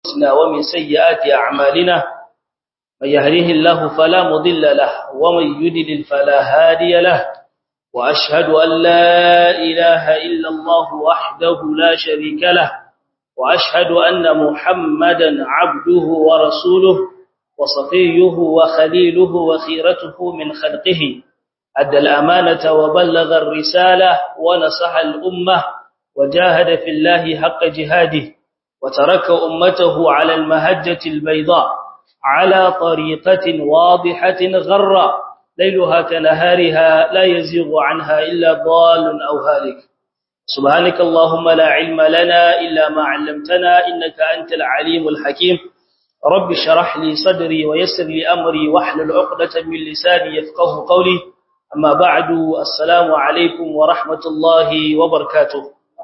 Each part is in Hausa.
أنفسنا ومن سيئات أعمالنا من يهده الله فلا مضل له ومن يدلل فلا هادي له وأشهد أن لا إله إلا الله وحده لا شريك له وأشهد أن محمدا عبده ورسوله وصفيه وخليله وخيرته من خلقه أدى الأمانة وبلغ الرسالة ونصح الأمة وجاهد في الله حق جهاده وترك أمته على المهجة البيضاء على طريقة واضحة غرة ليلها كنهارها لا يزيغ عنها إلا ضال أو هالك سبحانك اللهم لا علم لنا إلا ما علمتنا إنك أنت العليم الحكيم رب شرح لي صدري ويسر لي أمري واحلل عقدة من لساني يفقه قولي أما بعد السلام عليكم ورحمة الله وبركاته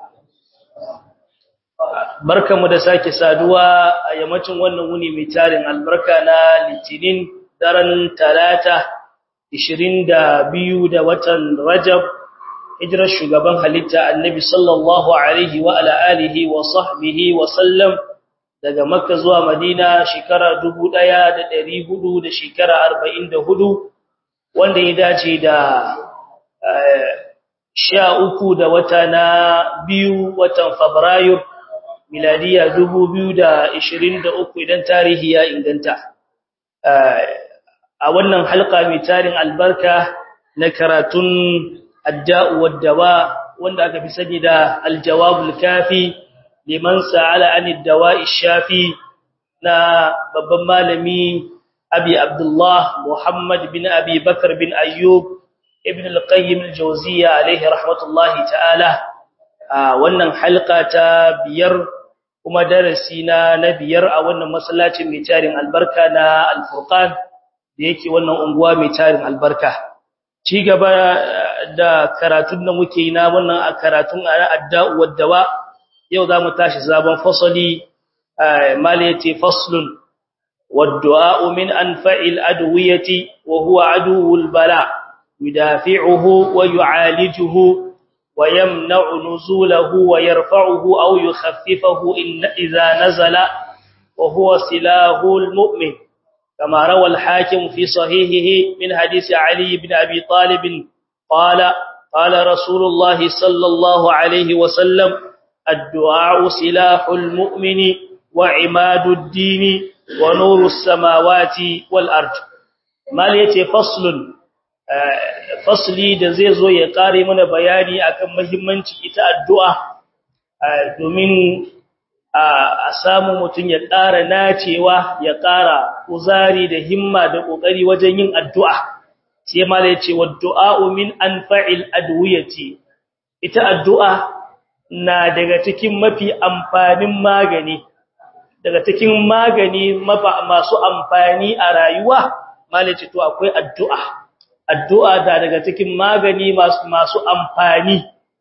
barkamu da sake saduwa a yammacin wannan wuni mai tarin albarka na litinin daren talata 22 da watan rajab hijirar shugaban halitta annabi sallallahu alaihi wa ala alihi wa sahbihi wa sallam daga makka zuwa madina shekara 1400 da shekara 44 wanda ya dace da sha uku da wata na biyu watan fabrairu miladiya 2023 idan tarihi ya inganta a wannan halka mai tarin albarka na karatun adda'u waddawa wanda aka fi sani da aljawabul kafi liman sa'ala anid dawa'i shafi na babban malami abi abdullah muhammad bin abi bakar bin ayyub ibn al-qayyim al-jawziyya alayhi rahmatullahi ta'ala wannan halka ta biyar kuma darasi na na biyar a wannan masallacin mai tarin albarka na al-furqan da yake wannan unguwa mai tarin albarka ci gaba da karatun da muke yi na wannan a karatun adda'u waddawa yau zamu tashi sabon fasali mali yace faslun waddu'a min anfa'il adwiyati wa huwa aduwul bala yudafi'uhu wa yu'alijuhu ويمنع نزوله ويرفعه أو يخففه إن إذا نزل وهو سلاه المؤمن كما روى الحاكم في صحيحه من حديث علي بن أبي طالب قال قال رسول الله صلى الله عليه وسلم الدعاء سلاح المؤمن وعماد الدين ونور السماوات والأرض ما ليتي فصل fasli da zai zo ya kare mana bayani akan muhimmanci ita addu'a domin a samu mutum ya ƙara nacewa ya ƙara kuzari da himma da ƙoƙari wajen yin addu'a sai mala ya ce wa du'a'u min anfa'il adwiyati ita addu'a na daga cikin mafi amfanin magani daga cikin magani masu amfani a rayuwa mala ya ce to akwai addu'a addu'a da daga cikin magani masu masu amfani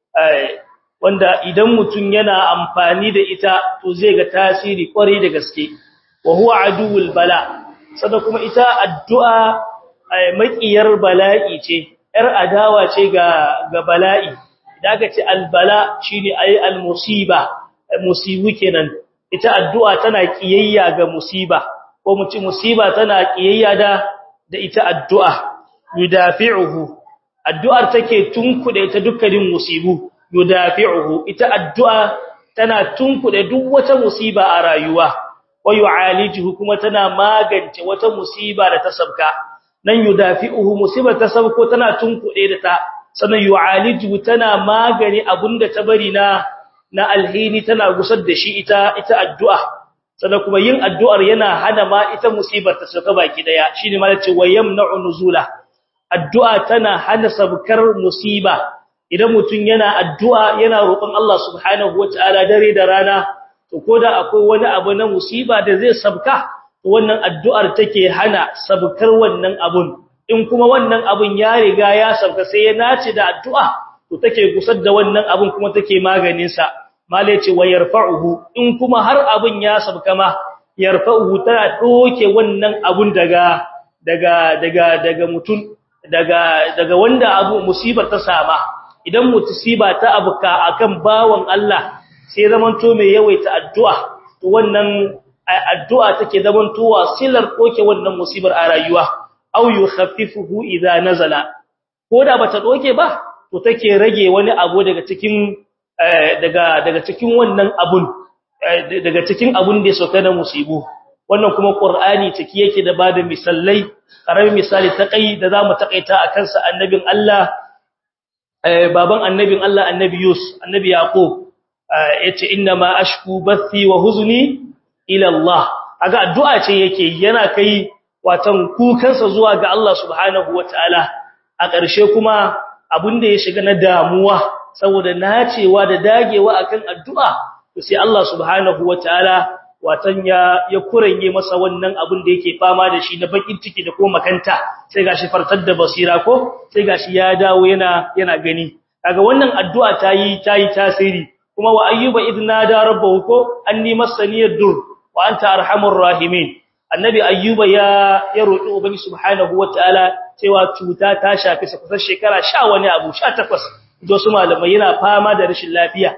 wanda idan mutum yana amfani da ita to zai ga tasiri kwarai da gaske wa huwa aduwul bala sada kuma ita addu'a makiyar bala'i ce yar adawa ce ga ga bala'i idan aka ce albala shine ayi almusiba musibu kenan ita addu'a tana kiyayya ga musiba ko mu ci musiba tana kiyayya da da ita addu'a yudafi'uhu addu'ar take tunkude ta dukkanin musibu yudafi'uhu ita addu'a tana tunkude duk wata musiba a rayuwa wa yu'alijuhu kuma tana magance wata musiba da ta sabka nan yudafi'uhu musiba ta sabko tana tunkude da ta sannan yu'alijuhu tana magani abunda ta bari na na alhini tana gusar da shi ita ita addu'a sannan kuma yin addu'ar yana hana ma ita musibar ta sauka baki daya shine ma ce wayamna'u nuzula addu'a tana hana sabkar musiba idan mutum yana addu'a yana roƙon Allah subhanahu wata'ala dare da rana to koda akwai wani abu na musiba da zai sabka wannan addu'ar take hana sabkar wannan abun in kuma wannan abun ya riga ya sabka sai ya nace da addu'a to take gusar da wannan abun kuma take maganin sa malai ce wa yarfa'uhu in kuma har abun ya sabka ma yarfa'uhu tana doke wannan abun daga daga daga daga mutum daga daga wanda abu musibar ta sama idan musiba ta abuka akan bawon Allah sai zamanto mai yawaita addu'a to wannan addu'a take zamantowa silar doke wannan musibar a rayuwa aw yukhaffifuhu idza nazala ko da bata doke ba to take rage wani abu daga cikin daga daga cikin wannan abun daga cikin abun da ya sauka na musibu wannan kuma qur'ani take yake da bada misallai karamin misali ta kai da zamu takaita akan sa annabin Allah baban annabin Allah annabi Yus annabi Yaqub yace inna ma ashku bathi wa huzni ila Allah aga addu'a ce yake yana kai watan kukansa zuwa ga Allah subhanahu wataala a ƙarshe kuma abin da ya shiga na damuwa saboda nacewa da dagewa akan addu'a to sai Allah subhanahu wataala watan ya ya kuranye masa wannan abin da yake fama da shi na bakin ciki da kuma makanta sai gashi fartar da basira ko sai gashi ya dawo yana yana gani kaga wannan addu'a tayi tayi tasiri kuma wa ayyuba idna da rabbahu ko anni masaniyad dur wa anta arhamur rahimin annabi ayyuba ya ya roki ubangi subhanahu wataala cewa cuta ta shafi sa kusan shekara 10 wani abu 18 do su malamai yana fama da rashin lafiya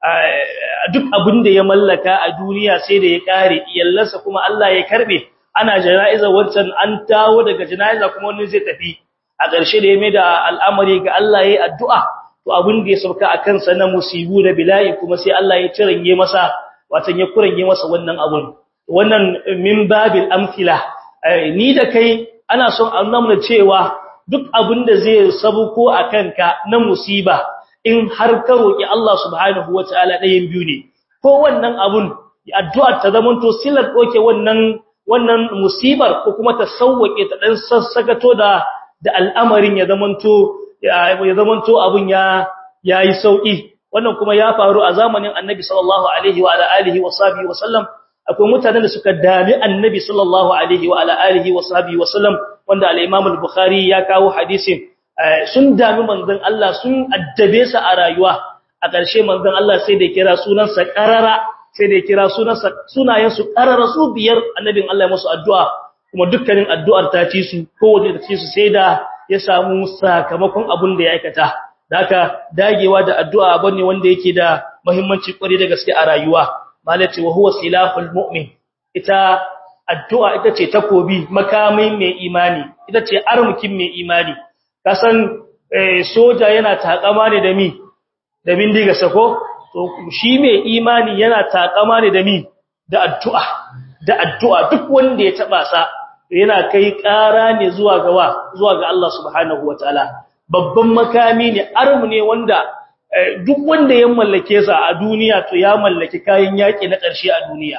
duk abin da ya mallaka a duniya sai da ya kare iyallansa kuma Allah ya karbe ana jana'iza wancan an tawo daga jana'iza kuma wani zai tafi a ƙarshe da ya mai da al'amari ga Allah yayi addu'a to abin da ya sauka a kansa na musibu da bila'i kuma sai Allah ya ciranye masa watan ya kurange masa wannan abun wannan min babil amthila ni da kai ana son a nuna cewa duk abin da zai sabuko a kanka na musiba in har ka roki Allah subhanahu wataala ɗayan biyu ne ko wannan abun addu'a ta zamanto silar doke wannan wannan musibar ko kuma ta sauwake ta dan sassagato da da al'amarin ya zamanto ya zamanto abun ya yayi sauki wannan kuma ya faru a zamanin Annabi sallallahu alaihi wa alihi wa sahbihi wa sallam akwai mutanen da suka dami Annabi sallallahu alaihi wa alihi wa sahbihi wa sallam wanda al-Imam al-Bukhari ya kawo hadisin sun dami manzon Allah sun addabe sa a rayuwa a ƙarshe manzon Allah sai da kira sunansa qarara sai da kira sunansa sunayen su qarara su biyar annabin Allah ya musu addu'a kuma dukkanin addu'ar ta ci su kowace ta ci su sai da ya samu sakamakon abun da ya aikata haka dagewa da addu'a bane wanda yake da muhimmanci kwari da gaske a rayuwa malati wa huwa silahul mu'min ita addu'a ita ce takobi makamin mai imani ita ce armukin mai imani kasan soja yana takama ne da mi da bindiga sako to shi mai imani yana takama ne da mi da addu'a da addu'a duk wanda ya taba sa yana kai ƙara ne zuwa ga wa zuwa ga Allah subhanahu wataala babban makami ne armu ne wanda duk wanda ya mallake sa a duniya to ya mallaki kayan yaki na ƙarshe a duniya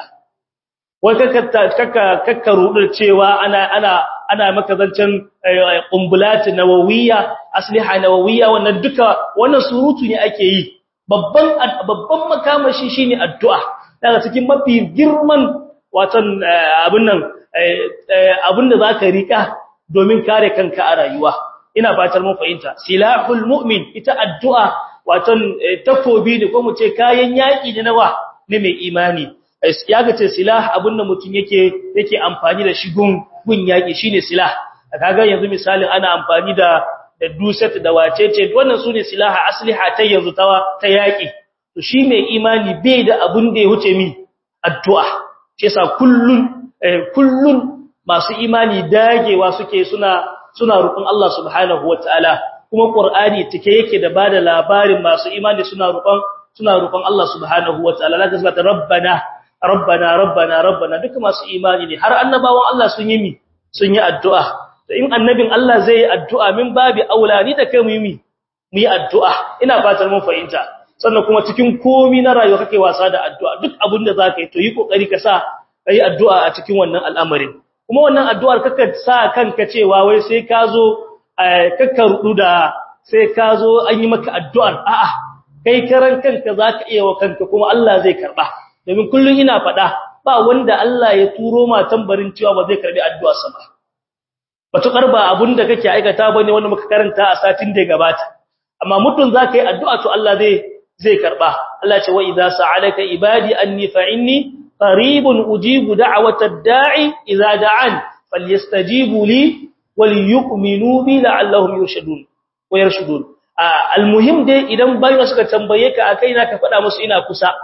wai kaka kaka kaka rudar cewa ana ana ana maka zancen qumbulat nawawiyya asliha nawawiyya wannan duka wannan surutu ne ake yi babban babban makamashi shine addu'a daga cikin mafi girman watan abin nan abin da zaka rika domin kare kanka a rayuwa ina fatar mun fahimta silahul mu'min ita addu'a watan takobi ne ko mu ce kayan yaki ne nawa ne mai imani ya ga ce silah abin da mutum yake yake amfani da shi gun gun yaki shine silah kaga yanzu misalin ana amfani da da duset da wacece wannan sune silaha asliha ta yanzu ta ta yaki to shi mai imani bai da abun da ya wuce mi addu'a shi yasa kullun kullun masu imani dagewa suke suna suna roƙon Allah subhanahu wataala kuma Qur'ani take yake da bada labarin masu imani suna roƙon suna roƙon Allah subhanahu wataala la tasbata rabbana rabbana rabbana rabbana duka masu imani ne har annabawan Allah sun yi mi sun yi addu'a to in annabin Allah zai yi addu'a min babi aula ni da kai mu yi mi mu yi addu'a ina fatar mun fahimta sannan kuma cikin komi na rayuwa kake wasa da addu'a duk abin da zaka yi to yi kokari ka sa kai addu'a a cikin wannan al'amarin kuma wannan addu'ar kaka sa kanka cewa wai sai ka zo kakka rudu da sai ka zo an yi maka addu'ar a'a kai karan kanka zaka iya wa kanka kuma Allah zai karba domin kullun ina faɗa ba wanda Allah ya turo ma tambarin cewa ba zai karbi addu'arsa ba batukar ba abunda kake aikata bane wanda muka karanta a satin da gabata amma mutun zaka yi addu'a to Allah zai zai karba Allah ce wa idza sa'alaka ibadi anni fa inni qaribun ujibu da'watad da'i idza da'an falyastajibu li walyu'minu bi la'allahum yurshudun wa yarshudun almuhim dai idan bayan suka tambaye ka akai na ka faɗa musu ina kusa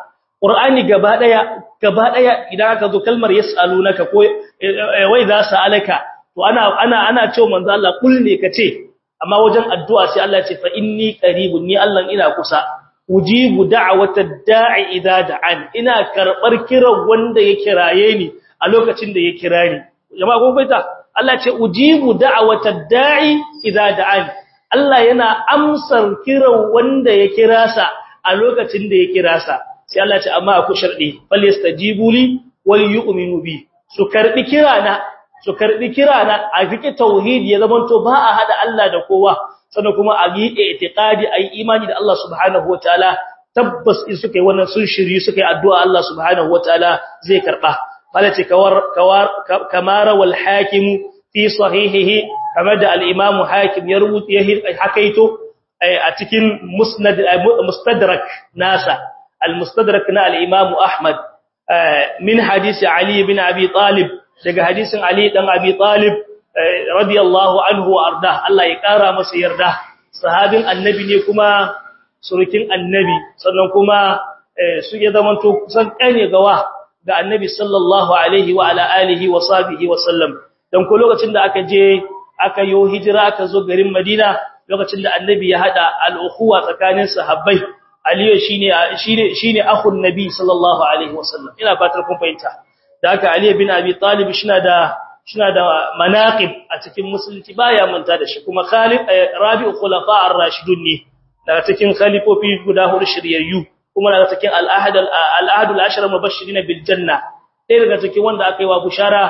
qur'ani gaba daya gaba daya idan aka zo kalmar yasalunaka ko wai za su alaka to ana ana ana cewa manzo Allah kul ne kace amma wajen addu'a sai Allah ya ce fa inni qaribun ni Allah ina kusa ujibu da'watad da'i idza da'an ina karbar kiran wanda ya kiraye ni a lokacin da ya kira ni jama'a ko baita Allah ce ujibu da'watad da'i idza da'an Allah yana amsar kiran wanda ya kira sa a lokacin da ya kira sa sai Allah ce amma aku shardi falyastajibu li wal yu'minu bi su karbi kirana su karbi kirana a fike tauhidi ya zamanto ba a hada Allah da kowa sannan kuma a yi i'tiqadi ayi imani da Allah subhanahu wataala tabbas in suka yi wannan sun shiri suka yi addu'a Allah subhanahu wataala zai karba malace kawar kawar kamara wal hakim fi sahihihi kamar da al-imam hakim ya rubuta ya hakaito a cikin musnad mustadrak nasa al-mustadrak na al-imam ahmad min hadisi ali bin abi talib daga hadisin ali dan abi talib radiyallahu anhu wa arda Allah ya kara masa yarda sahabin annabi ne kuma surukin annabi sannan kuma su ya zamanto kusan kane gawa ga annabi sallallahu alaihi wa ala alihi wa sahbihi wa sallam dan ko lokacin da aka je aka yo hijira aka zo garin Madina lokacin da annabi ya hada al-ukhuwa tsakanin sahabbai Aliyu shine shine shine akhun nabi sallallahu alaihi wa sallam ina fatar kun fahimta da haka Ali bin Abi Talib shina da shina da manaqib a cikin musulunci baya manta da shi kuma Khalid Rabi'u khulafa ar-rashidun ne daga cikin khalifofi guda hudu shiryayyu kuma daga cikin al-ahad al-ahad al-ashara mubashirin bil janna dai daga cikin wanda aka yi wa bushara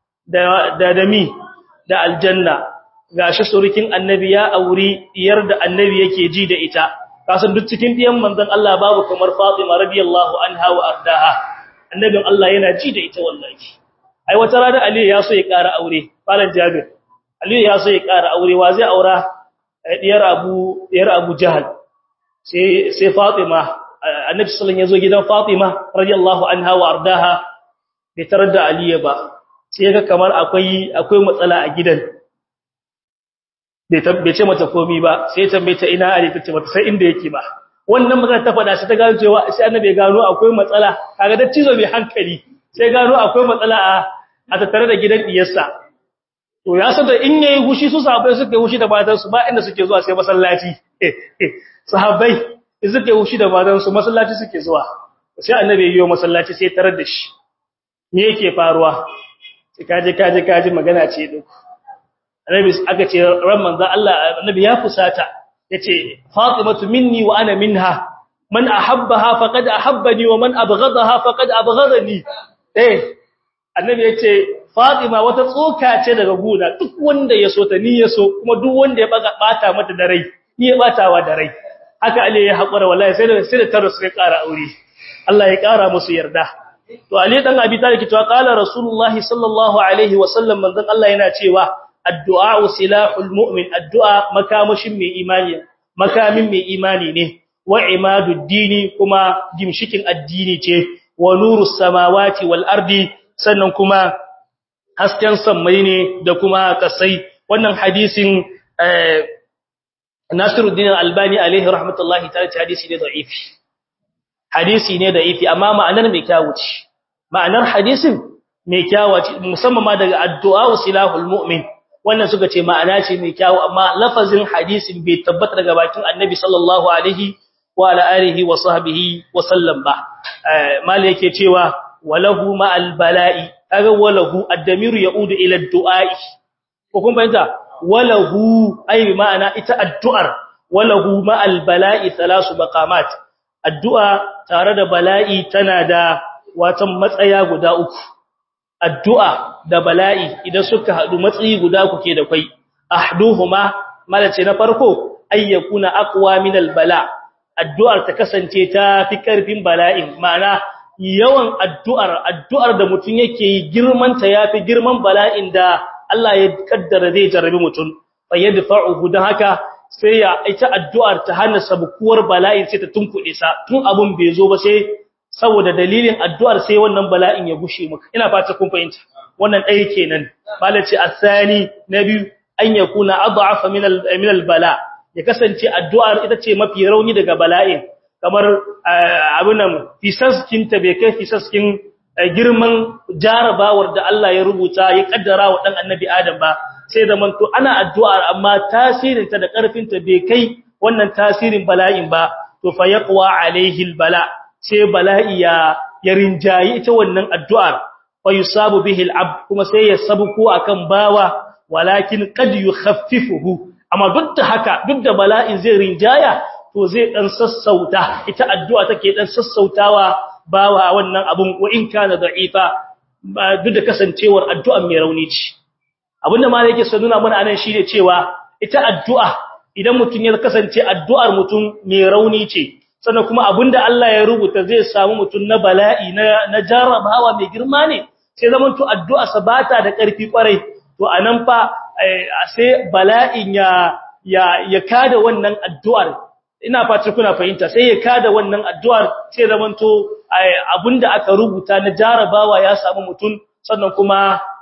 da da dami da aljanna gashi surukin annabi ya auri diyar da annabi yake ji da ita kasan duk cikin diyan manzon Allah babu kamar Fatima radiyallahu anha wa ardaha annabin Allah yana ji da ita wallahi ai wata rana Ali ya so ya ƙara aure falan Jabir Ali ya so ya ƙara aure wa zai aura diyar Abu diyar Abu Jahal sai sai Fatima annabi sallallahu alaihi wasallam ya zo gidan Fatima radiyallahu anha wa ardaha bai tarar da Ali ba sai ga kamar akwai akwai matsala a gidan bai ce mata komi ba sai tambaye ta ina Ali tace mata sai inda yake ba wannan magana ta faɗa sai ta gano cewa sai annabi ya gano akwai matsala kaga da cizo mai hankali sai gano akwai matsala a a tattare da gidan diyarsa to ya san da in yayi hushi su sahabbai suka yi hushi da matan su ba inda suke zuwa sai masallaci sahabbai suka yi hushi da matan su masallaci suke zuwa sai annabi ya yi masallaci sai tarar da shi me yake faruwa sai kaje kaje kaje magana ce duk annabi aka ce ran manzo Allah annabi ya fusata yace fatimatu minni wa ana minha man ahabbaha faqad ahabbani wa man abghadaha faqad abghadani eh annabi yace fatima wata tsoka ce daga guna duk wanda ya so ta ni ya so kuma duk wanda ya baga bata mata da rai ni ya batawa da rai haka ali ya hakura wallahi sai da sai da taro sai ƙara aure Allah ya ƙara musu yarda to ali dan abi talib to qala rasulullahi sallallahu alaihi wa sallam manzon Allah yana cewa addu'a silahul mu'min addu'a makamashin mai imani makamin mai imani ne wa imadud dini kuma gimshikin addini ce wa nurus samawati wal ardi sannan kuma hasken sammai ne da kuma kasai wannan hadisin Nasiruddin Albani alaihi rahmatullahi ta'ala hadisi ne da'ifi hadisi ne da'ifi amma ma'anar mai kyawu ce ma'anar hadisin mai kyawu ce musamman ma daga addu'a silahul mu'min wannan suka ce ma'ana ce mai kyawu amma lafazin hadisin bai tabbata daga bakin annabi sallallahu alaihi wa ala alihi wa sahbihi wa sallam ba mal yake cewa walahu ma'al bala'i kaga walahu ad-damiru yaudu ila ad-du'a'i ko kun fahimta walahu ai ma'ana ita addu'ar walahu ma'al bala'i thalasu baqamat addu'a tare da bala'i tana da watan matsaya guda uku addu'a da bala'i idan suka haɗu matsayi guda kuke da kwai ahduhuma malace na farko ayyakuna aqwa min albala addu'ar ta kasance ta fi karfin bala'in ma'ana yawan addu'ar addu'ar da mutun yake yi girman ta yafi girman bala'in da Allah ya kaddara zai jarabi mutun fa yadfa'uhu dan haka sai ya ita addu'ar ta hana sabukuwar bala'in sai ta tunkuɗe sa tun abun bai zo ba sai saboda dalilin addu'ar sai wannan bala'in ya gushe maka ina fata kun fahimta wannan ɗaya kenan malaci asani na biyu an yakuna adhafa min min albala ya kasance addu'ar ita ce mafi rauni daga bala'in kamar abin nan fisaskin ta bai kai fisaskin girman jarabawar da Allah ya rubuta ya kaddara wa dan annabi Adam ba sai zaman to ana addu'ar amma tasirin ta da karfin ta bai kai wannan tasirin bala'in ba to fa yaqwa alaihi albala sai bala'i ya ya rinjayi ita wannan addu'ar wa yusabu bihi al'abd kuma sai ya sabuko akan bawa walakin qad yukhaffifuhu amma duk da haka duk da bala'in zai rinjaya to zai dan sassauta ita addu'a take dan sassautawa bawa wannan abun wa in kana da'ifa duk da kasancewar addu'an mai rauni ce abinda ma yake so nuna mana anan shine cewa ita addu'a idan mutun ya kasance addu'ar mutun mai rauni ce sannan kuma abinda Allah ya rubuta zai samu mutun na bala'i na na jarabawa mai girma ne sai zaman to addu'a sabata da karfi kwarai to anan fa sai bala'in ya ya ya kada wannan addu'ar ina fata kuna fahimta sai ya kada wannan addu'ar sai zaman to abinda aka rubuta na jarabawa ya samu mutun sannan kuma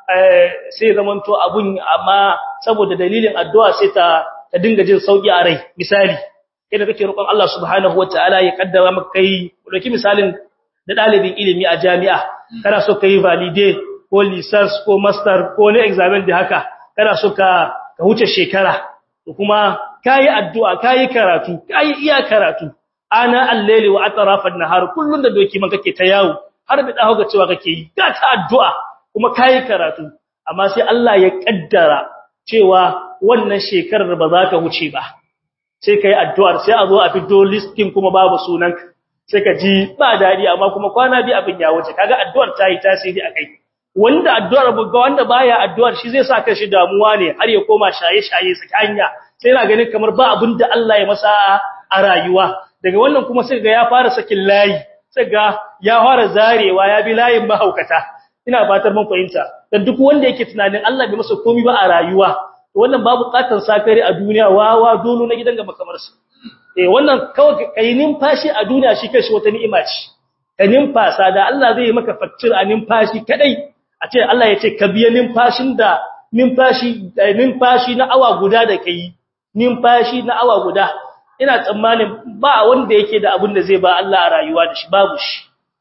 sai zaman to abun amma saboda dalilin addu'a sai ta ta dinga jin sauki a rai misali idan kake roƙon Allah subhanahu wataala ya kaddara maka kai dauki misalin da dalibin ilimi a jami'a kana so kai valide ko license ko master ko ne examen da haka kana so ka ka huce shekara to kuma kai addu'a kai karatu kai iya karatu ana al-layli wa atrafan nahar kullun da doki man kake ta yawo har bi dawo ga cewa kake yi ga ta addu'a kuma kai karatu amma sai Allah ya kaddara cewa wannan shekarar ba za ka wuce ba sai kai addu'ar sai a zo a fito listing kuma babu sunanka sai ka ji ba dadi amma kuma kwana bi abin ya wuce kaga addu'ar ta yi tasiri akai wanda addu'ar ga wanda baya addu'ar shi zai sa shi damuwa ne har ya koma shaye-shaye saki hanya sai yana ganin kamar ba abin da Allah ya masa a rayuwa daga wannan kuma sai ga ya fara sakin layi sai ga ya fara zarewa ya bi layin mahaukata ina fatar mun fahimta dan duk wanda yake tunanin Allah bai masa komai ba a rayuwa wannan babu katan sakari a duniya wawa dolo na gidan gaba kamar su eh wannan kawai kai numfashi a duniya shi kai shi wata ni'ima ce ka numfasa da Allah zai yi maka fakcir a numfashi kadai a ce Allah ya ce ka biya numfashin da numfashi numfashi na awa guda da kai numfashi na awa guda ina tsammanin ba wanda yake da abin da zai ba Allah a rayuwa da shi babu shi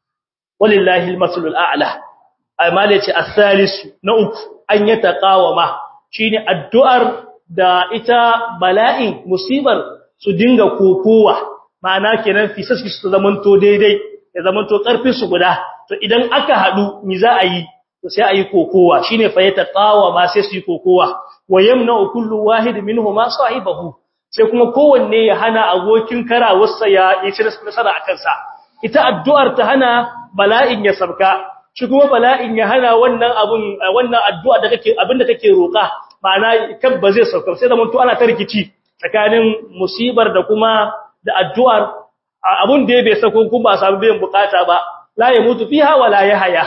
walillahi almasalul a'la amma yace as-salisu na uku an ya taqawama shine addu'ar da ita bala'in musibar su dinga kokowa ma'ana kenan fisaski su zamanto daidai ya zamanto karfin su guda to idan aka hadu mi za a yi to sai a yi kokowa shine fa ya taqawama sai su yi kokowa wa yamna kullu wahid minhuma sahibahu sai kuma kowanne ya hana abokin karawarsa ya yi nasara akan sa ita addu'ar ta hana bala'in ya sabka shi kuma bala'in ya hana wannan abun wannan addu'a da kake abinda kake roka ma'ana kan ba zai sauka sai zaman to ana tarkici tsakanin musibar da kuma da addu'ar abun da bai sako kuma ba samu biyan bukata ba la yamutu fiha wala yahya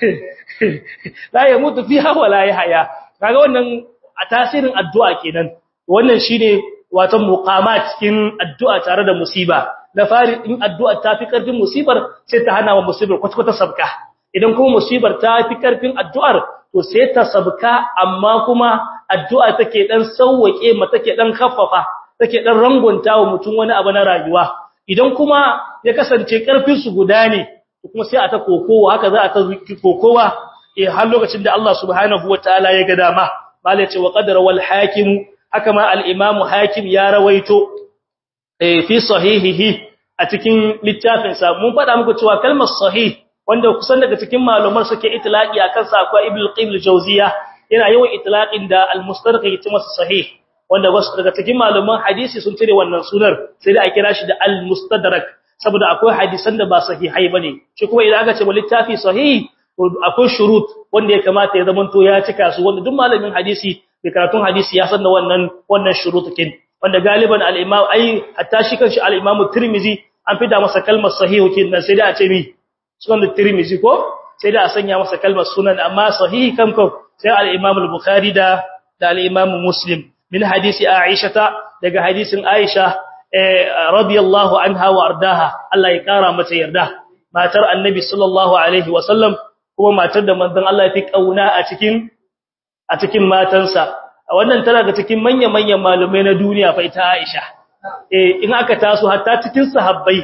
la yamutu fiha wala yahya kaga wannan a tasirin addu'a kenan wannan shine wato muqamat cikin addu'a tare da musiba na fari in addu'a ta fi karfin musibar sai ta hana wa musibar kwata-kwata sabka idan kuma musibar ta fi karfin addu'ar to sai ta sabka amma kuma addu'a take dan sauwake ma take dan khaffafa take dan rangonta wa mutum wani abu na rayuwa idan kuma ya kasance karfin su guda ne kuma sai a ta kokowa haka za a ta kokowa eh har lokacin da Allah subhanahu wataala ya ga dama malai ce wa qadara wal hakim haka ma al imam hakim ya rawaito eh fi sahihihi a cikin littafin sa mun faɗa muku cewa kalmar sahih wanda kusan daga cikin malumar suke itlaqi akan sa akwai ibnu qayyim al-jawziya yana yawan itlaqin da al-mustarqi yace masa sahih wanda wasu daga cikin maluman hadisi sun cire wannan sunar sai da a kira shi da al-mustadrak saboda akwai hadisan da ba sahihai bane shi kuma idan aka ce littafi sahih akwai shurut wanda ya kamata ya zamanto ya cika su wanda duk malamin hadisi da karatun hadisi ya san da wannan wannan shurutukin wanda galiban al-imam ai hatta shi kanshi al-imam tirmizi an fida masa kalmar sahihu kin nan sai da a ce mi sunan tirmizi ko sai da a sanya masa kalmar sunan amma sahihi kan ko sai al-imam al-bukhari da da al-imam muslim min hadisi aisha daga hadisin aisha radiyallahu anha wa ardaha Allah ya kara mata yarda matar annabi sallallahu alaihi wa sallam kuma matar da manzon Allah ya fi kauna a cikin a cikin matansa wannan tana ga cikin manyan-manyan malumai na duniya fa ita Aisha eh in aka taso hatta cikin sahabbai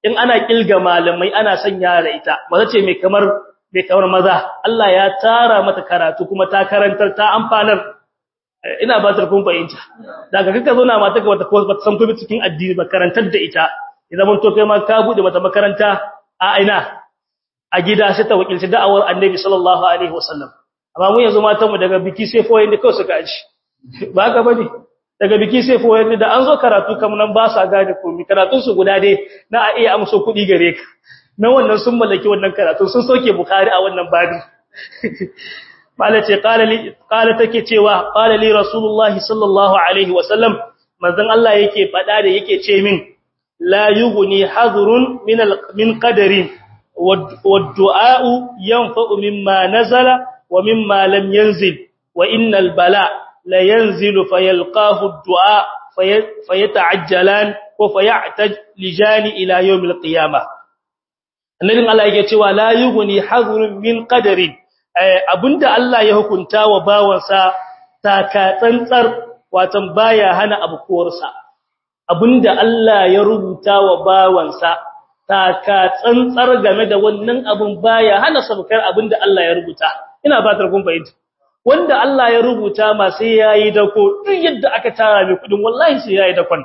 in ana kilga malamai ana sanya da ita maza ce mai kamar mai kamar maza Allah ya tara mata karatu kuma ta karantar ta amfanar ina ba ta kun fahimta daga kaka zo na mata ga wata ko bata san kuma cikin addini ba karantar da ita idan mun to kai ma ka bude mata makaranta a aina a gida sai ta wakilci da'awar Annabi sallallahu alaihi wasallam amma mu yanzu matan mu daga biki sai foyin da kawai suka aji ba haka bane daga biki sai foyin da an zo karatu kam nan ba sa gane komai karatun su guda dai na a iya amso kuɗi gare ka na wannan sun mallaki wannan karatu sun soke bukhari a wannan babi mala ce qala take cewa qala li rasulullah sallallahu alaihi wasallam manzon Allah yake fada da yake ce min la yughni hadrun min min qadarin wad-du'a yanfa'u mimma nazala wa mimma lam yanzil wa innal bala la yanzilu fayalqahu ad-du'a fayata'ajjalan wa fayataj lijani ila yawm al-qiyamah annabin Allah yake cewa la yughni hadrun min qadarin abinda Allah ya hukunta wa bawansa taka tsantsar watan baya hana abukuwarsa abinda Allah ya rubuta wa bawansa taka tsantsar game da wannan abun baya hana sabkar abinda Allah ya rubuta ina fatar kun fahimta wanda Allah ya rubuta ma sai yayi dako duk yadda aka tara mai kudin wallahi sai yayi dakon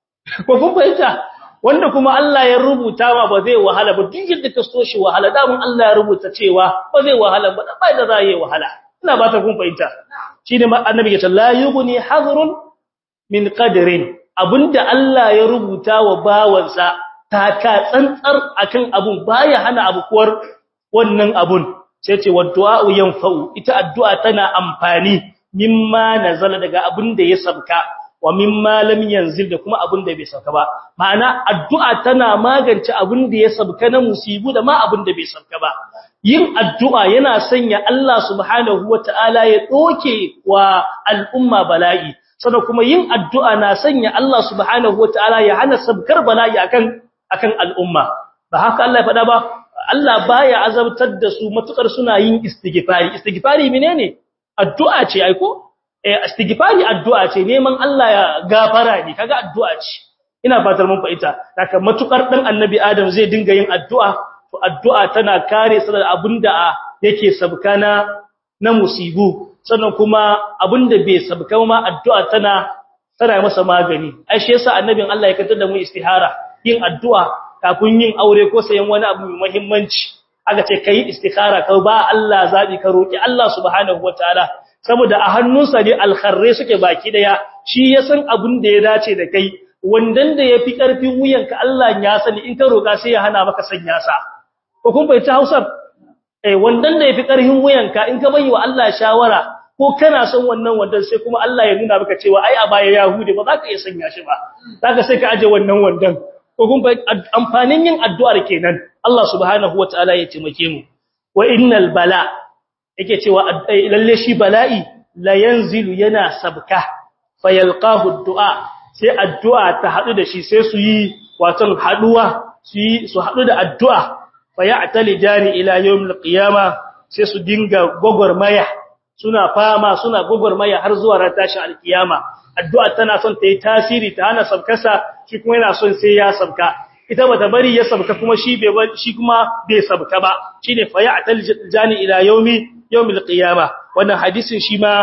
ko kun fahimta wanda kuma Allah ya rubuta ma ba zai wahala ba duk yadda ka so shi wahala da mun Allah ya rubuta cewa ba zai wahala ba ba da zai wahala ina ba ta kun fahimta shine annabi ya ce la yughni hadrun min qadrin abinda Allah ya rubuta wa bawansa ta ka tsantsar akan abun baya hana abukuwar wannan abun sai ce waddu'a yanfa'u ita addu'a tana amfani mimma nazala daga abin da ya sabka wa mimma lam yanzil da kuma abin da bai sauka ba ma'ana addu'a tana magance abin da ya sabka na musibu da ma abin da bai sauka ba yin addu'a yana sanya Allah subhanahu wata'ala ya doke wa al'umma bala'i sannan kuma yin addu'a na sanya Allah subhanahu wata'ala ya hana sabkar bala'i akan akan al'umma ba haka Allah ya faɗa ba Allah baya azabtar da su matukar suna yin istighfari istighfari menene addu'a ce ai ko istighfari addu'a ce neman Allah ya gafara ne kaga addu'a ce ina fatar mun fa'ita haka matukar dan annabi adam zai dinga yin addu'a to addu'a tana kare sa da abinda yake sabkana na musibu sannan kuma abinda bai sabka ma addu'a tana tana masa magani ai shi yasa annabin Allah ya kantar da mu istihara yin addu'a kafin yin aure ko sayan wani abu mai muhimmanci aka ce kai istikhara ka ba Allah zabi ka roki Allah subhanahu wataala saboda a hannunsa ne alkharre suke baki daya shi ya san abin da ya dace da kai wandan da yafi karfin wuyanka Allah ya sani in ka roka sai ya hana maka sanya sa ko kun bai ta Hausar eh wandan da yafi karfin wuyanka in ka bayi wa Allah shawara ko kana son wannan wandan sai kuma Allah ya nuna maka cewa ai a baya Yahudi ba za ka iya sanya shi ba zaka sai ka aje wannan wandan ko kun bai amfanin yin addu'ar kenan Allah subhanahu wataala ya taimake mu wa innal bala yake cewa lalle shi bala'i la yanzilu yana sabka fayalqahu du'a sai addu'a ta hadu da shi sai su yi watan haduwa su yi su hadu da addu'a fayatali jani ila yawmil qiyama sai su dinga gogormaya suna fama suna gogormaya har zuwa ran tashin alkiyama addu'a tana son ta yi tasiri ta hana sabkasa shi kuma yana son sai ya sabka ita bata bari ya sabka kuma shi bai shi kuma bai sabka ba shine fayatali jani ila yawmi yawmil qiyama wannan hadisin shi ma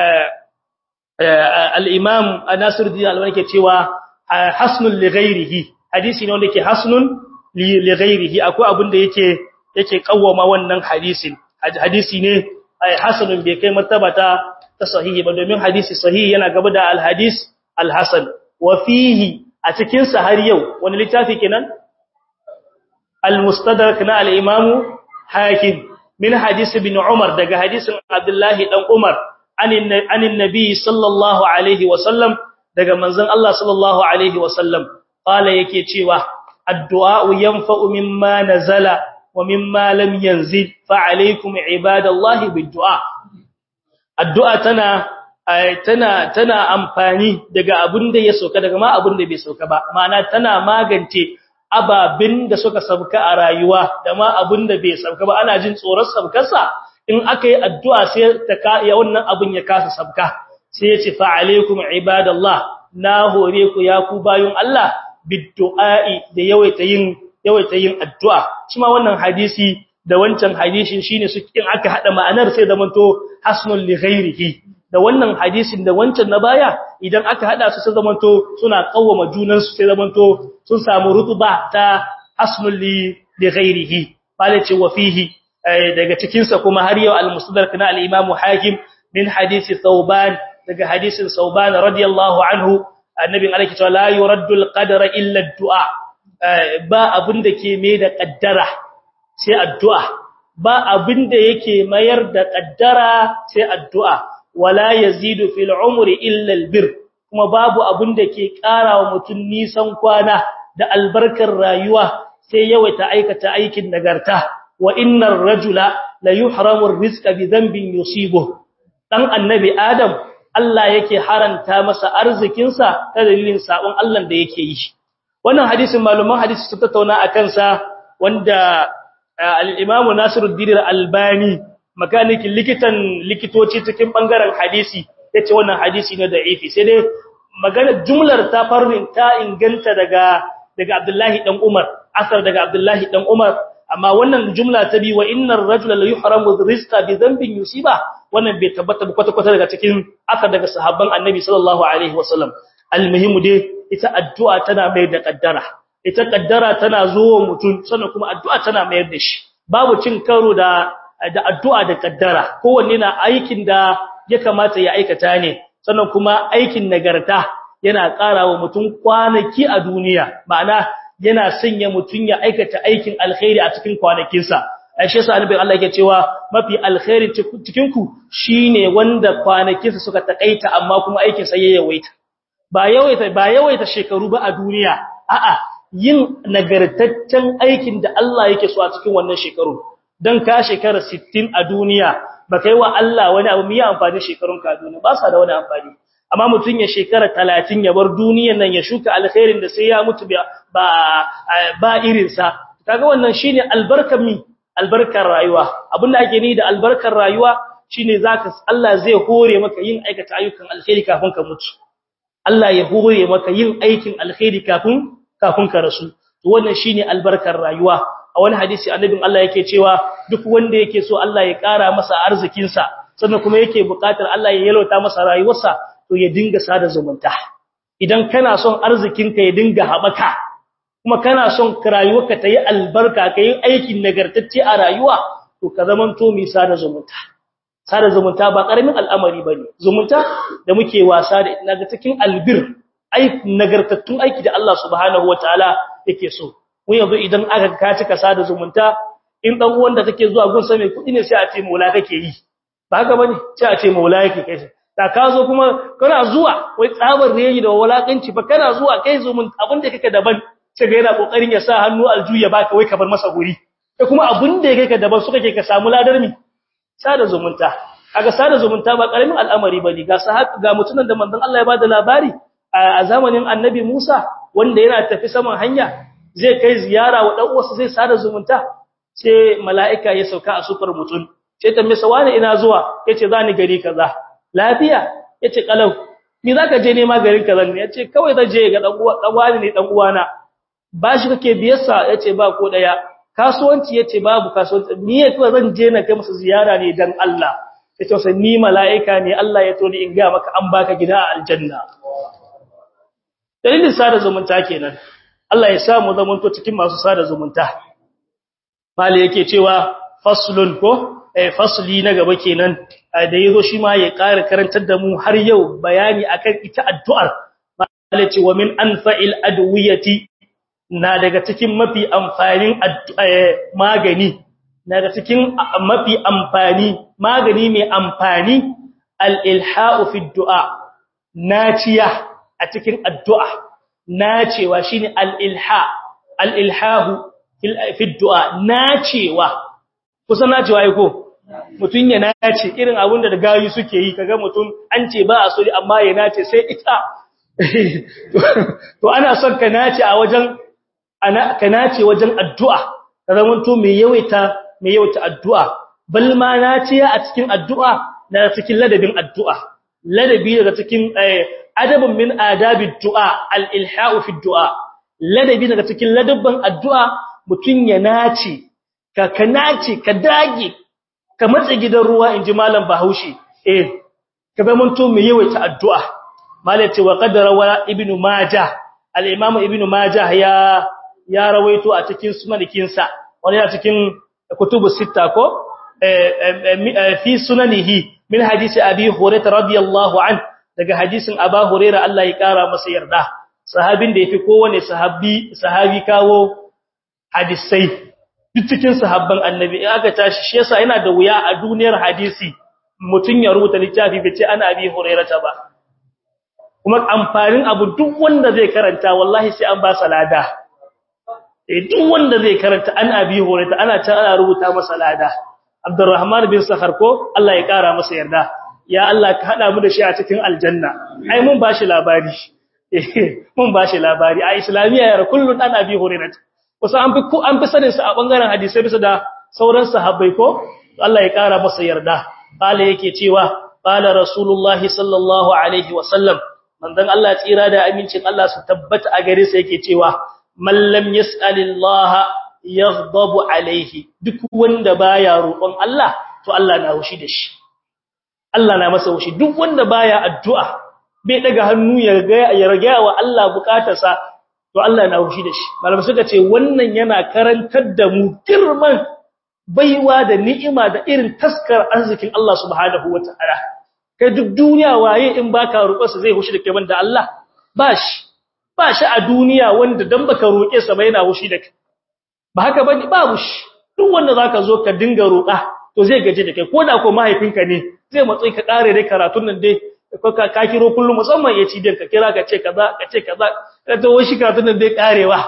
al-imam Nasiruddin Albani ke cewa hasnul li ghairihi hadisi ne wanda yake hasnun li ghairihi akwai abin da yake yake kawwama wannan hadisin hadisi ne hasanun bai kai martaba ta ta sahihi ba domin hadisi sahihi yana gaba da al-hadis al-hasan wa fihi a cikin sa har yau wani littafi kenan al-mustadrak na al-imam hakim min hadis ibn umar daga hadisin abdullahi dan umar anin nabi sallallahu alaihi wa sallam daga manzon Allah sallallahu alaihi wa sallam qala yake cewa addu'a yanfa'u mimma nazala wa mimma lam yanzil fa alaykum ibadallahi biddu'a addu'a tana tana tana amfani daga abin da ya sauka daga ma abin da bai sauka ba ma'ana tana magance ababin da suka sauka a rayuwa da ma abin da bai sauka ba ana jin tsoron saukarsa in aka yi addu'a sai ta ka ya wannan abin ya kasa sauka sai ya ce fa alaikum ibadallah na hore ku ya ku bayun Allah biddu'a'i da yawaita yin yawaita yin addu'a shi ma wannan hadisi da wancan hadisin shine su kin aka hada ma'anar sai zamanto hasnul li ghairihi da wannan hadisin da wancan na baya idan aka hada su sai zamanto suna kawwama junan su sai zamanto sun samu rutuba ta hasnul li ghairihi bale ce wa fihi daga cikin sa kuma har yau al-musnad kana al-imam hakim min hadisi thawban daga hadisin thawban radiyallahu anhu annabin alaihi ta la yuraddu al-qadara illa ad-du'a ba abin da ke mai da kaddara sai addu'a ba abin da yake mayar da kaddara sai addu'a wala yazidu fil umri illa albir kuma babu abin da ke karawa mutun nisan kwana da albarkar rayuwa sai yawaita aikata aikin nagarta wa innar rajula la yuhramu ar-rizqa bi dhanbin yusibu dan annabi adam Allah yake haranta masa arzikin sa ta dalilin sabon Allah da yake yi wannan hadisin maluman hadisi su tattauna akan sa wanda al-Imam Nasiruddin Al-Albani makanikin likitan likitoci cikin bangaren hadisi yace wannan hadisi ne da'ifi sai dai magana jumlar ta farin ta inganta daga daga Abdullahi dan Umar asar daga Abdullahi dan Umar amma wannan jumla ta bi wa innar rajula la yuhramu rizqa bi dhanbin yusiba wannan bai tabbata ba kwata kwata daga cikin asar daga sahabban Annabi sallallahu alaihi wasallam almuhimu dai ita addu'a tana mai da kaddara ita kaddara tana zuwa mutum sannan kuma addu'a tana mayar da shi babu cin karo da da addu'a da kaddara kowanne na aikin da ya kamata ya aikata ne sannan kuma aikin nagarta yana ƙarawa mutum kwanaki a duniya ma'ana yana sanya mutum ya aikata aikin alkhairi a cikin kwanakinsa aisha sa annabi Allah yake cewa mafi alkhairi cikin ku shine wanda kwanakinsa suka takaita amma kuma aikin sa ya yawaita ba yawaita ba yawaita shekaru ba a duniya a'a yin nagartaccen aikin da Allah yake so a cikin wannan shekaru dan ka shekara 60 a duniya ba kai wa Allah wani abu mai amfani shekarun ka duniya ba sa da wani amfani amma mutun ya shekara 30 ya bar duniyar nan ya shuka alkhairin da sai ya mutu ba ba irin sa kaga wannan shine albarkar mi albarkar rayuwa abinda ake ni da albarkar rayuwa shine zaka Allah zai hore maka yin aikata ayyukan alkhairi kafin ka mutu Allah ya hore maka yin aikin alkhairi kafin kafin ka rasu to wannan shine albarkar rayuwa a wani hadisi annabin Allah yake cewa duk wanda yake so Allah ya ƙara masa arzikin sa sannan kuma yake buƙatar Allah ya yalwata masa rayuwarsa to ya dinga sada zumunta idan kana son arzikinka ya dinga haɓaka kuma kana son rayuwarka ta yi albarka ka yi aikin nagartacce a rayuwa to ka zamanto mai sada zumunta sada zumunta ba ƙaramin al'amari ba ne zumunta da muke wasa da ina ga cikin albir nagartattun aiki da Allah subhanahu wa ta'ala yake so mun yanzu idan aka ka cika sada zumunta in dan uwan da take zuwa gun mai kudi ne sai a ce maula kake yi ba haka bane sai a ce maula yake kai da ka zo kuma kana zuwa wai tsabar reyi da walakanci ba kana zuwa kai zumun abin da kake daban sai ga yana kokarin ya sa hannu aljuya baka wai ka bar masa guri sai kuma abin da kake daban su kake ka samu ladar mi sada zumunta kaga sada zumunta ba karamin al'amari bane ga sahabi ga mutunan da manzon Allah ya bada labari a zamanin annabi Musa wanda yana tafi saman hanya zai kai ziyara wa dan uwarsa zai sada zumunta sai mala'ika ya sauka a sufar mutun sai tambaye sa wani ina zuwa yace zani gari kaza lafiya yace kalau ni zaka je nema garin kaza ne yace kawai zan je ga dan uwa dan wani ne dan uwana bashi kake biyarsa yace ba ko daya kasuwanci yace babu kasuwanci ni yace zan je na kai masa ziyara ne dan Allah yace sai ni mala'ika ne Allah ya toni in ga maka an baka gida a aljanna dalilin sada zumunta kenan Allah ya samu zamanto cikin masu sada zumunta mali yake cewa faslun ko eh fasli na gaba kenan da yazo shi ma ya ƙara karantar da mu har yau bayani akan ita addu'ar mali ce wa min anfa'il adwiyati na daga cikin mafi amfanin magani na daga cikin mafi amfani magani mai amfani al-ilha'u fi du'a naciya a cikin addu'a nacewa shine al-ilha al-ilhahu fi du'a nacewa kusa nacewa yako mutun ya nace irin abin da gayu suke yi kaga mutun an ce ba a so amma ya nace sai ita to ana son ka nace a wajen ana ka nace wajen addu'a ka zamanto mai yawaita mai yawaita addu'a bal ma naciya a cikin addu'a na cikin ladabin addu'a ladabi daga cikin adabun min adabid du'a al-ilha'u fi du'a ladabi daga cikin ladabban addu'a mutun ya nace ka ka nace ka dage ka matsa gidan ruwa inji malam Bahaushe eh ka zama to mai yawaita addu'a malai ce wa qadara wa ibnu majah al-imam ibnu majah ya ya rawaito a cikin sunanikin sa wani a cikin kutubu sita ko fi sunanihi min hadisi abi hurairah radiyallahu an daga hadisin aba hurairah Allah ya kara masa yarda sahabin da yafi kowane sahabi sahabi kawo hadisai duk cikin sahabban annabi in aka tashi shi yasa yana da wuya a duniyar hadisi mutun ya rubuta littafi bace ana abi hurairah ba kuma amfanin abu duk wanda zai karanta wallahi sai an ba salada eh duk wanda zai karanta an abi hurairah ana ta ana rubuta masa lada Abdurrahman bin Sakhar ko Allah ya kara masa yarda ya Allah ka hada mu da shi a cikin aljanna ai mun bashi labari mun bashi labari a islamiya ya kullun an abi hurairah kusa an fi an fi sanin sa a bangaren hadisi bisa da sauran sahabbai ko Allah ya kara masa yarda qala yake cewa qala rasulullahi sallallahu alaihi wasallam manzon Allah tsira da amincin Allah su tabbata a gare sa yake cewa man lam yas'alillaha yaghdabu alaihi duk wanda baya roƙon Allah to Allah na hushi da shi Allah na masa hushi duk wanda baya addu'a bai daga hannu ya ga ya rage wa Allah bukatarsa to Allah na hushi da shi malamai suka ce wannan yana karantar da mu girman baiwa da ni'ima da irin taskar arzikin Allah subhanahu wataala kai duk duniya waye in baka roƙarsa zai hushi da kai banda Allah bashi bashi a duniya wanda dan baka roƙe sa ba yana hushi da kai ba haka bane babu shi duk wanda zaka zo ka dinga roƙa to zai gaje da kai koda ko mahaifinka ne zai matsayi ka kare dai karatun nan dai ko ka ka kiro kullum musamman ya ci din ka kira ka ce kaza ka ce kaza ka to wai shi karatun nan dai karewa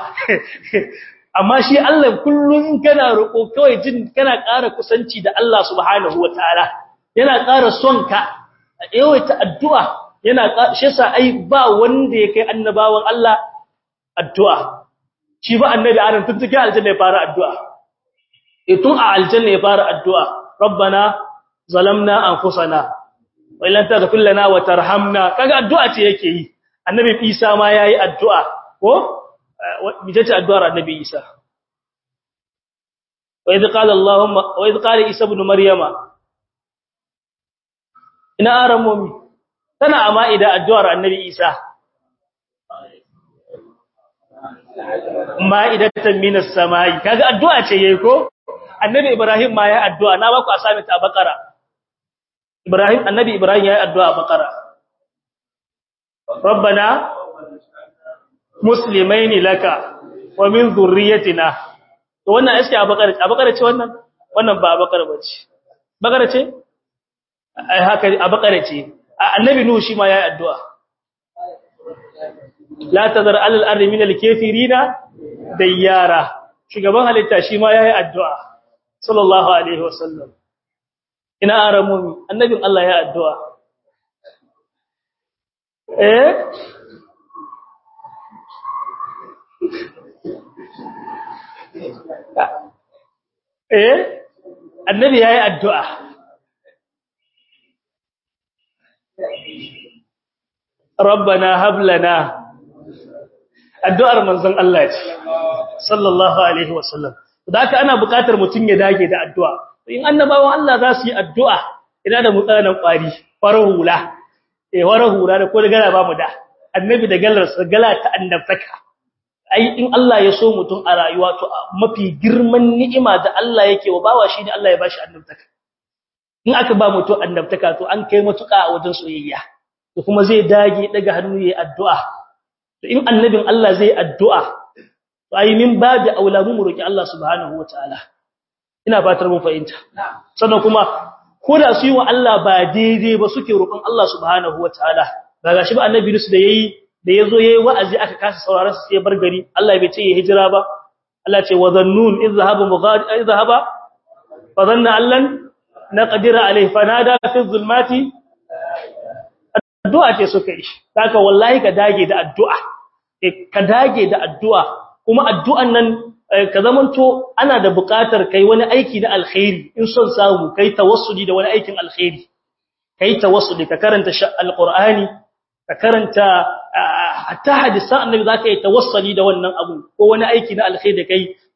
amma shi Allah kullum kana roƙo kawai jin kana ƙara kusanci da Allah subhanahu wataala yana ƙara son ka yawaita addu'a yana shi yasa ai ba wanda ya kai annabawan Allah addu'a shi ba annabi adam tun take aljanna ya fara addu'a eh tun a aljanna ya fara addu'a rabbana zalamna anfusana wa illam taghfir lana wa tarhamna kaga addu'a ce yake yi annabi isa ma yayi addu'a ko bije ce addu'ar annabi isa wa idh qala allahumma wa idh qala isa ibn maryama ina aramomi tana amma idan addu'ar annabi isa ma'idatan minas samai kaga addu'a ce yayi ko annabi ibrahim ma yayi addu'a na baku asami ta bakara ibrahim annabi ibrahim yayi addu'a a bakara rabbana muslimaini laka wa min dhurriyyatina to wannan iske a bakara a bakara ce wannan wannan ba a bakara bace bakara ce ai haka a bakara ce annabi nuhu shi ma yayi addu'a la tazar alal ardi min al-kafirina dayyara shugaban halitta shi ma yayi addu'a sallallahu alaihi wasallam ina aramumi annabin Allah ya addu'a eh eh annabi yayi addu'a ربنا هب لنا addu'ar manzon Allah ce sallallahu alaihi wasallam da haka ana buƙatar mutum ya dage da addu'a in annabawan Allah za su yi addu'a ina da mutsanan kwari farar hula eh farar hula da ko da gala ba mu da annabi da galar gala ta annabtaka ai in Allah ya so mutum a rayuwa to mafi girman ni'ima da Allah yake wa bawa shi ne Allah ya bashi annabtaka in aka ba mutum annabtaka to an kai matuƙa a wajen soyayya to kuma zai dage daga hannu yayin addu'a to in annabin Allah zai addu'a to ai min babu aulamu mu roki Allah subhanahu wataala ina fatar mun fahimta sannan kuma ko da su yi wa Allah ba daidai ba suke roƙon Allah subhanahu wataala ba gashi ba annabi su da yayi da yazo yayi wa'azi aka kasa sauraron sa sai bar gari Allah bai ce ya hijira ba Allah ce wa zannun izhaba mughad izhaba fa dhanna allan naqdira alayhi fanada fi zulmati addu'a ce suka yi haka wallahi ka dage da addu'a ka dage da addu'a kuma addu'an nan ka zamanto ana da buƙatar kai wani aiki na alkhairi in son samu kai tawassuli da wani aikin alkhairi kai tawassuli ka karanta alqur'ani ka karanta hatta hadisan annabi zaka yi tawassuli da wannan abu ko wani aiki na alkhairi da kai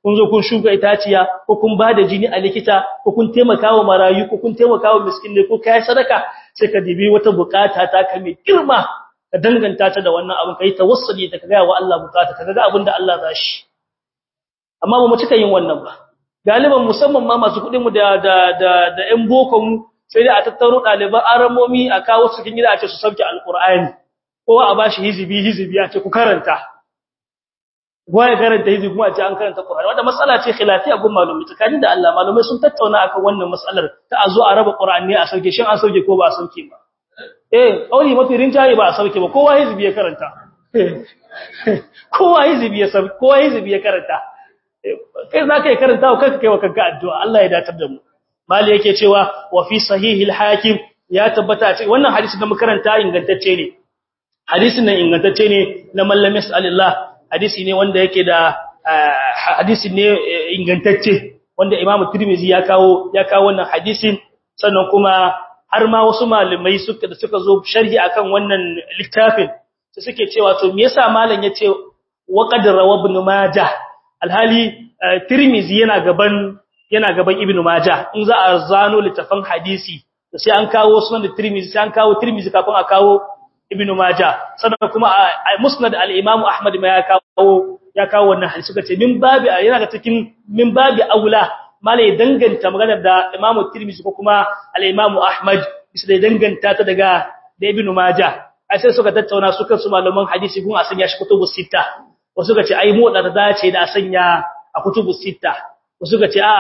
kun zo kun shuka itaciya ko kun ba da jini a likita ko kun taimaka wa marayu ko kun taimaka wa miskinai ko kai sadaka sai ka dibi wata bukata ta ka mai girma ka danganta ta da wannan abin kai tawassuli da ka ga wa Allah bukata ka ga abin da Allah za shi amma ba mu cika yin wannan ba galiban musamman ma masu kudin mu da da da da ƴan boko mu sai dai a tattaro ɗaliban aramomi a kawo su cikin gida a ce su sauke alqur'ani ko a bashi hizibi hizibi a ce ku karanta ya karanta hizibi kuma a ce an karanta qur'ani wanda matsala ce khilafiya gun malumi tsakanin da Allah malumai sun tattauna akan wannan matsalar ta a zo a raba qur'ani a sauke shin an sauke ko ba a sauke ba eh kauli mafi rinjaye ba a sauke ba kowa hizibi ya karanta kowa hizibi ya sauke kowa hizibi ya karanta kai za ka yi karanta wa kanka kai wa kanka addu'a Allah ya datar da mu mali yake cewa wa fi sahihil hakim ya tabbata ce wannan hadisi da makaranta ingantacce ne hadisin nan ingantacce ne na mallam sallallahu hadisi ne wanda yake da hadisi ne ingantacce wanda Imam Tirmidhi ya kawo ya kawo wannan hadisin sannan kuma har ma wasu malamai suka da suka zo sharhi akan wannan littafin su suke cewa to me yasa malam yace wa qad rawa ibn majah alhali Tirmizi yana gaban yana gaban Ibn Majah in za a zano littafin hadisi sai an kawo sunan da Tirmizi sai an kawo Tirmizi kafin a kawo Ibn Majah sannan kuma a Musnad al-Imam Ahmad ma ya kawo ya kawo wannan hadisi suka ce min babi yana ga cikin min babi aula malai danganta maganar da Imam Tirmizi ko kuma al-Imam Ahmad bisa da danganta ta daga da Ibn Majah ai sai suka tattauna su kansu malaman hadisi gun a sanya shi kutubus sita wasu ga ce ai mu da dace da a sanya a kutubus sita wasu ga ce a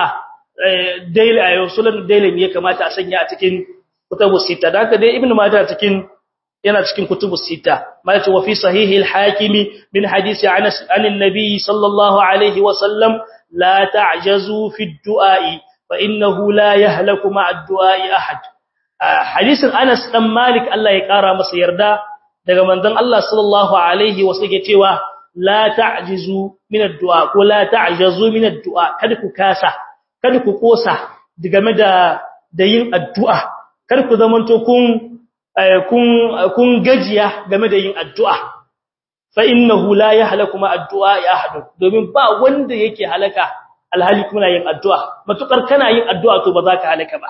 daily ayo sunan daily ne kamata a sanya a cikin kutubus sita da haka dai ibnu majah cikin yana cikin kutubus sita malaka wa fi sahihi al-hakimi min hadisi anas anin nabiy sallallahu alaihi wa sallam la ta'jazu fi ad-du'a fa innahu la yahlaku ma'a ad-du'a ahad hadisin anas dan malik Allah ya kara masa yarda daga manzon Allah sallallahu alaihi wa sallam cewa la ta'jizu min ad-du'a ko la ta'jazu min ad-du'a kada ku kasa kada ku kosa game da da yin addu'a kada ku zamanto kun kun kun gajiya game da yin addu'a fa innahu la yahlaku ma addu'a ya ahad domin ba wanda yake halaka alhali kuna yin addu'a matukar kana yin addu'a to ba za ka halaka ba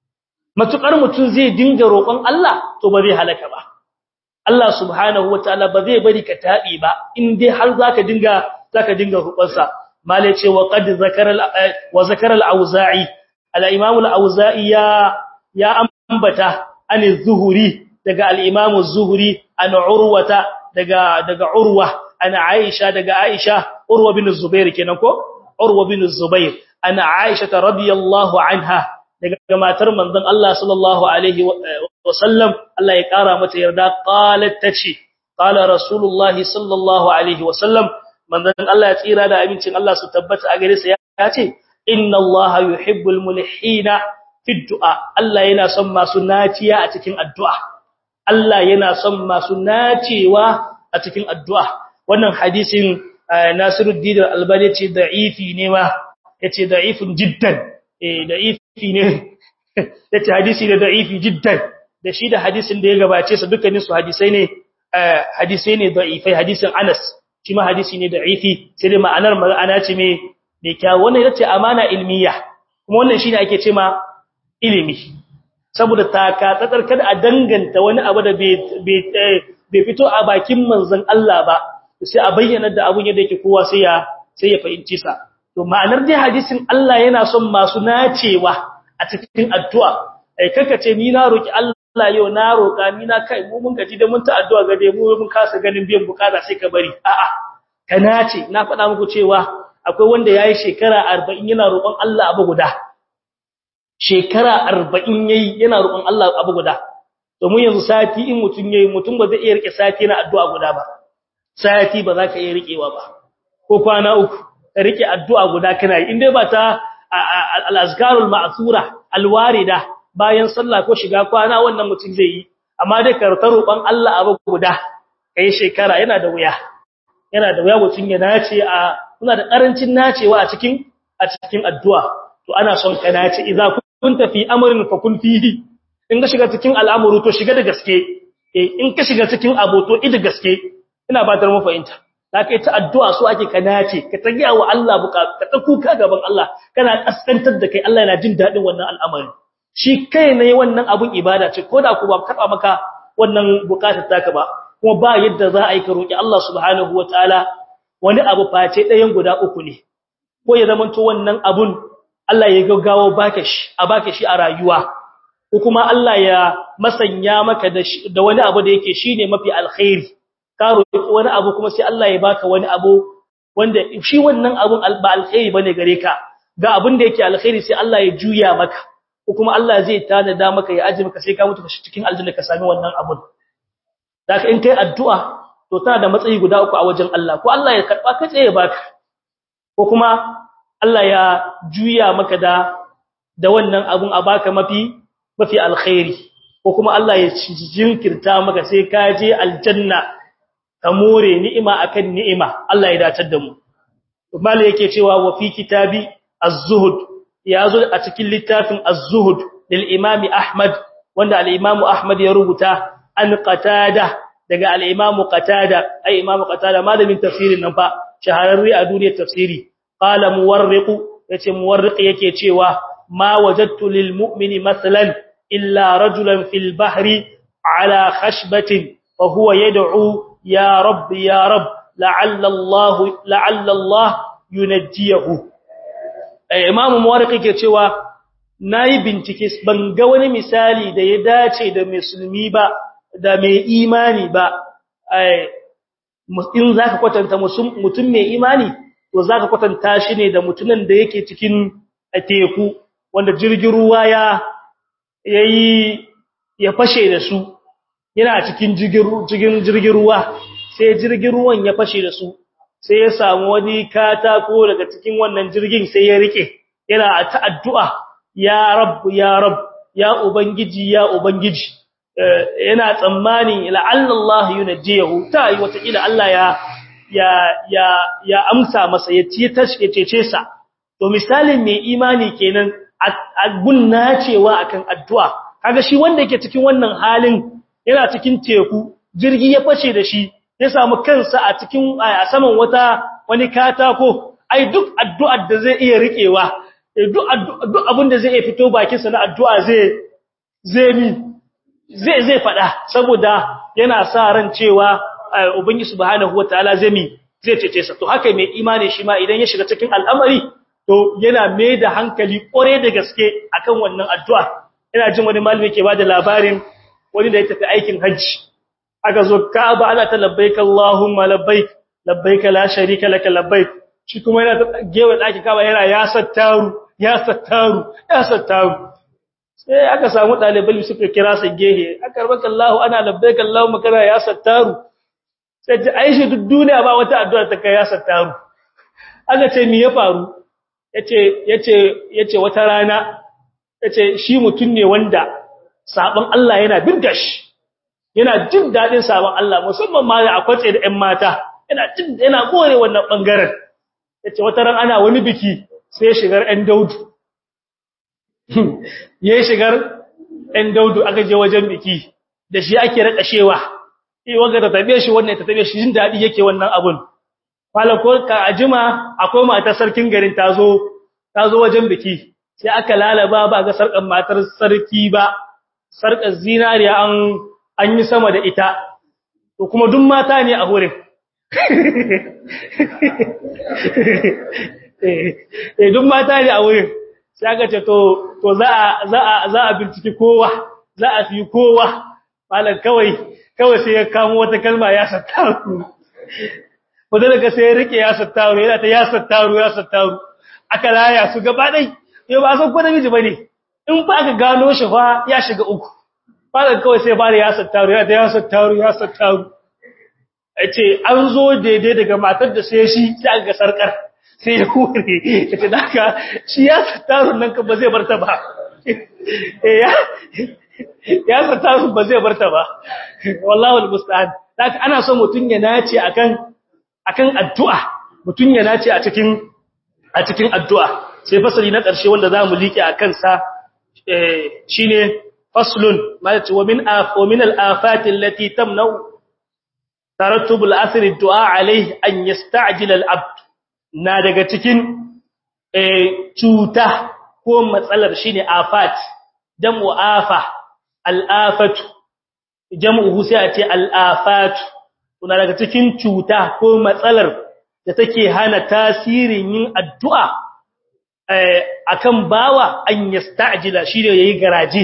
matukar mutun zai dinga roƙon Allah to ba zai halaka ba Allah subhanahu wataala ba zai bari ka tabi ba in dai har zaka dinga zaka dinga rubansa malai ce wa qad zakara wa zakara al-auza'i al-imam al-auza'i ya ya ambata an az-zuhri daga al-imam az-zuhri an urwata daga daga urwa an aisha daga aisha urwa bin zubair kenan ko urwa bin zubair an aisha radiyallahu anha daga matar manzon Allah sallallahu alaihi wa sallam Allah ya kara mata yarda qalat tace qala rasulullah sallallahu alaihi wa sallam manzon Allah ya tsira da abincin Allah su tabbata a gare sa ya ce inna Allah yuhibbul mulhina fi du'a Allah yana son masu naciya a cikin addu'a Allah yana son masu nacewa a cikin addu'a wannan hadisin Nasiruddin Al-Albani ce da'ifi ne ma yace da'ifun jiddan eh da'ifi ne yace hadisi da da'ifi jiddan da shi da hadisin da ya gabace sa dukkanin su hadisai ne hadisai ne da'ifai hadisin Anas shi ma hadisi ne da'ifi sai dai ma'anar ma'ana ce me da kyawu wannan yace amana ilmiya kuma wannan shine ake cewa ilimi saboda taka tsatsar kada a danganta wani abu da bai fito a bakin manzon Allah ba sai a bayyana da abun yadda yake kowa sai ya sai ya fahimci sa to ma'anar dai hadisin Allah yana son masu nacewa a cikin addu'a ai kaka ce ni na roki Allah yau na roka ni na kai mu mun gaji da mun ta addu'a ga dai mu mun kasa ganin biyan bukata sai ka bari a'a ka nace na faɗa muku cewa akwai wanda yayi shekara 40 yana roƙon Allah abu guda shekara 40 yayi yana roƙon Allah abu guda to mun yanzu sati in mutun yayi mutun ba zai iya rike sati na addu'a guda ba sati ba za ka iya rikewa ba ko kwana uku ka rike addu'a guda kana yi indai ba ta al-azkarul ma'thura al-warida bayan sallah ko shiga kwana wannan mutun zai yi amma dai ka roƙon Allah abu guda kai shekara yana da wuya yana da wuya mutun ya nace a kuna da karancin nacewa a cikin a cikin addu'a to ana son ka nace idza kunta fi amrin fa kun fihi in ka shiga cikin al'amuru to shiga da gaske eh in ka shiga cikin abu to ida gaske ina ba tar mu fahimta da kai ta addu'a so ake ka nace ka tagiya wa Allah bukatu ka ta kuka gaban Allah kana kaskantar da kai Allah yana jin dadin wannan al'amari shi kai ne wannan abun ibada ce ko da ku ba karba maka wannan bukatar taka ba kuma ba yadda za a yi ka roki Allah subhanahu wataala wani abu face ɗayan guda uku ne ko ya zamanto wannan abun Allah ya gaggawo baka shi a baka shi a rayuwa ko kuma Allah ya masanya maka da wani abu da yake shine mafi alkhairi ka roki wani abu kuma sai Allah ya baka wani abu wanda shi wannan abun ba alkhairi bane gare ka ga abin da yake alkhairi sai Allah ya juya maka ko kuma Allah zai tanada maka ya aje maka sai ka mutu cikin aljanna ka sami wannan abun zaka in kai addu'a to tana da matsayi guda uku a wajen Allah ko Allah ya karba ka tsaye baka ko kuma Allah ya juya maka da da wannan abun a baka mafi mafi alkhairi ko kuma Allah ya jinkirta maka sai ka je aljanna ka more ni'ima akan ni'ima Allah ya datar da mu mala yake cewa wa fi kitabi az-zuhd yazo a cikin littafin az-zuhd lil imami ahmad wanda al-imamu ahmad ya rubuta an qatada daga al-imamu qatada ai imamu qatada malamin tafsirin nan fa shahararri a duniyar tafsiri qala muwarriq yace muwarriq yake cewa ma wajadtu lil mu'mini masalan illa rajulan fil bahri ala khashbatin fa huwa yad'u ya rabb ya rabb la'alla Allah la'alla Allah yunajjihu imamu muwarriq yake cewa nayi bincike ban ga wani misali da ya dace da musulmi ba da mai imani ba in zaka kwatanta mutum mai imani to zaka kwatanta shi ne da mutumin da yake cikin teku wanda jirgin ruwa ya yayi ya fashe da su yana cikin jirgin jirgin ruwa sai jirgin ruwan ya fashe da su sai ya samu wani katako daga cikin wannan jirgin sai ya rike yana ta addu'a ya rabb ya rabb ya ubangiji ya ubangiji yana tsammani la'alla Allah yunjiyahu ta yi wata ila Allah ya ya ya ya amsa masa ya ci tashi cece sa to misalin mai imani kenan gunna cewa akan addu'a kaga shi wanda yake cikin wannan halin yana cikin teku jirgi ya fashe da shi ya samu kansa a cikin a saman wata wani katako ai duk addu'ar da zai iya rikewa duk duk abin da zai iya fito bakin sa na addu'a zai zai mi zai zai fada saboda yana sa ran cewa ubangi subhanahu wataala zai mi zai cece sa to haka mai imani shi ma idan ya shiga cikin al'amari to yana mai da hankali kore da gaske akan wannan addu'a ina jin wani malami ke bada labarin wani da ya tafi aikin hajji aka zo Ka'aba ana ta labbaik Allahumma labbaik labbaik la sharika laka labbaik shi kuma yana ta gewa daki Ka'aba yana ya sattaru ya sattaru ya sattaru sai aka samu dalibai suka kira su gehe aka rabaka Allah ana labbaik Allahumma kana ya sattaru sai ji Aisha duk duniya ba wata addu'a ta kai ya sattaru aka ce me ya faru yace yace yace wata rana yace shi mutun ne wanda sabon Allah yana birga shi yana jin dadin sabon Allah musamman ma da akwace da ƴan mata yana jin yana gore wannan bangaren yace wata ran ana wani biki sai shigar ɗan daudu yayin shigar ɗan daudu aka je wajen biki da shi ake rakashewa eh wanga ta tabe shi wannan ta tabe shi jin dadi yake wannan abun falako ka ajima akwai mata sarkin garin tazo tazo wajen biki sai aka lalaba ba ga sarkan matar sarki ba sarkar zinariya an an yi sama da ita to kuma duk mata ne a wurin eh duk mata ne a wurin sai aka ce to to za a za a za a binciki kowa za a fi kowa malan kawai kawai sai ya kamo wata kalma ya sattaru wanda daga sai ya rike ya sattaru yana ta ya sattaru ya sattaru aka laya su gaba dai yau ba san ko namiji bane in ba ka gano shi fa ya shiga uku malan kawai sai bare ya sattaru ya ta ya sattaru ya sattaru yace an zo daidai daga matar da sai shi sai aka ga sarkar sai ya kure yace daga shi ya sattaru nan kan ba zai barta ba ya ya sattaru ba zai barta ba wallahi almusta'an daga ana so mutun ya nace akan akan addu'a mutun ya nace a cikin a cikin addu'a sai fasali na ƙarshe wanda zamu liƙe akan sa shine faslun ma wa min af wa min al-afat allati tamna'u tarattubul asri du'a alaihi an yasta'jil al-abd na daga cikin eh cuta ko matsalar shine afat jam'u afa al-afatu jam'u sai a ce al-afatu kuna daga cikin cuta ko matsalar da take hana tasirin yin addu'a akan bawa an yasta'jila shine yayi garaje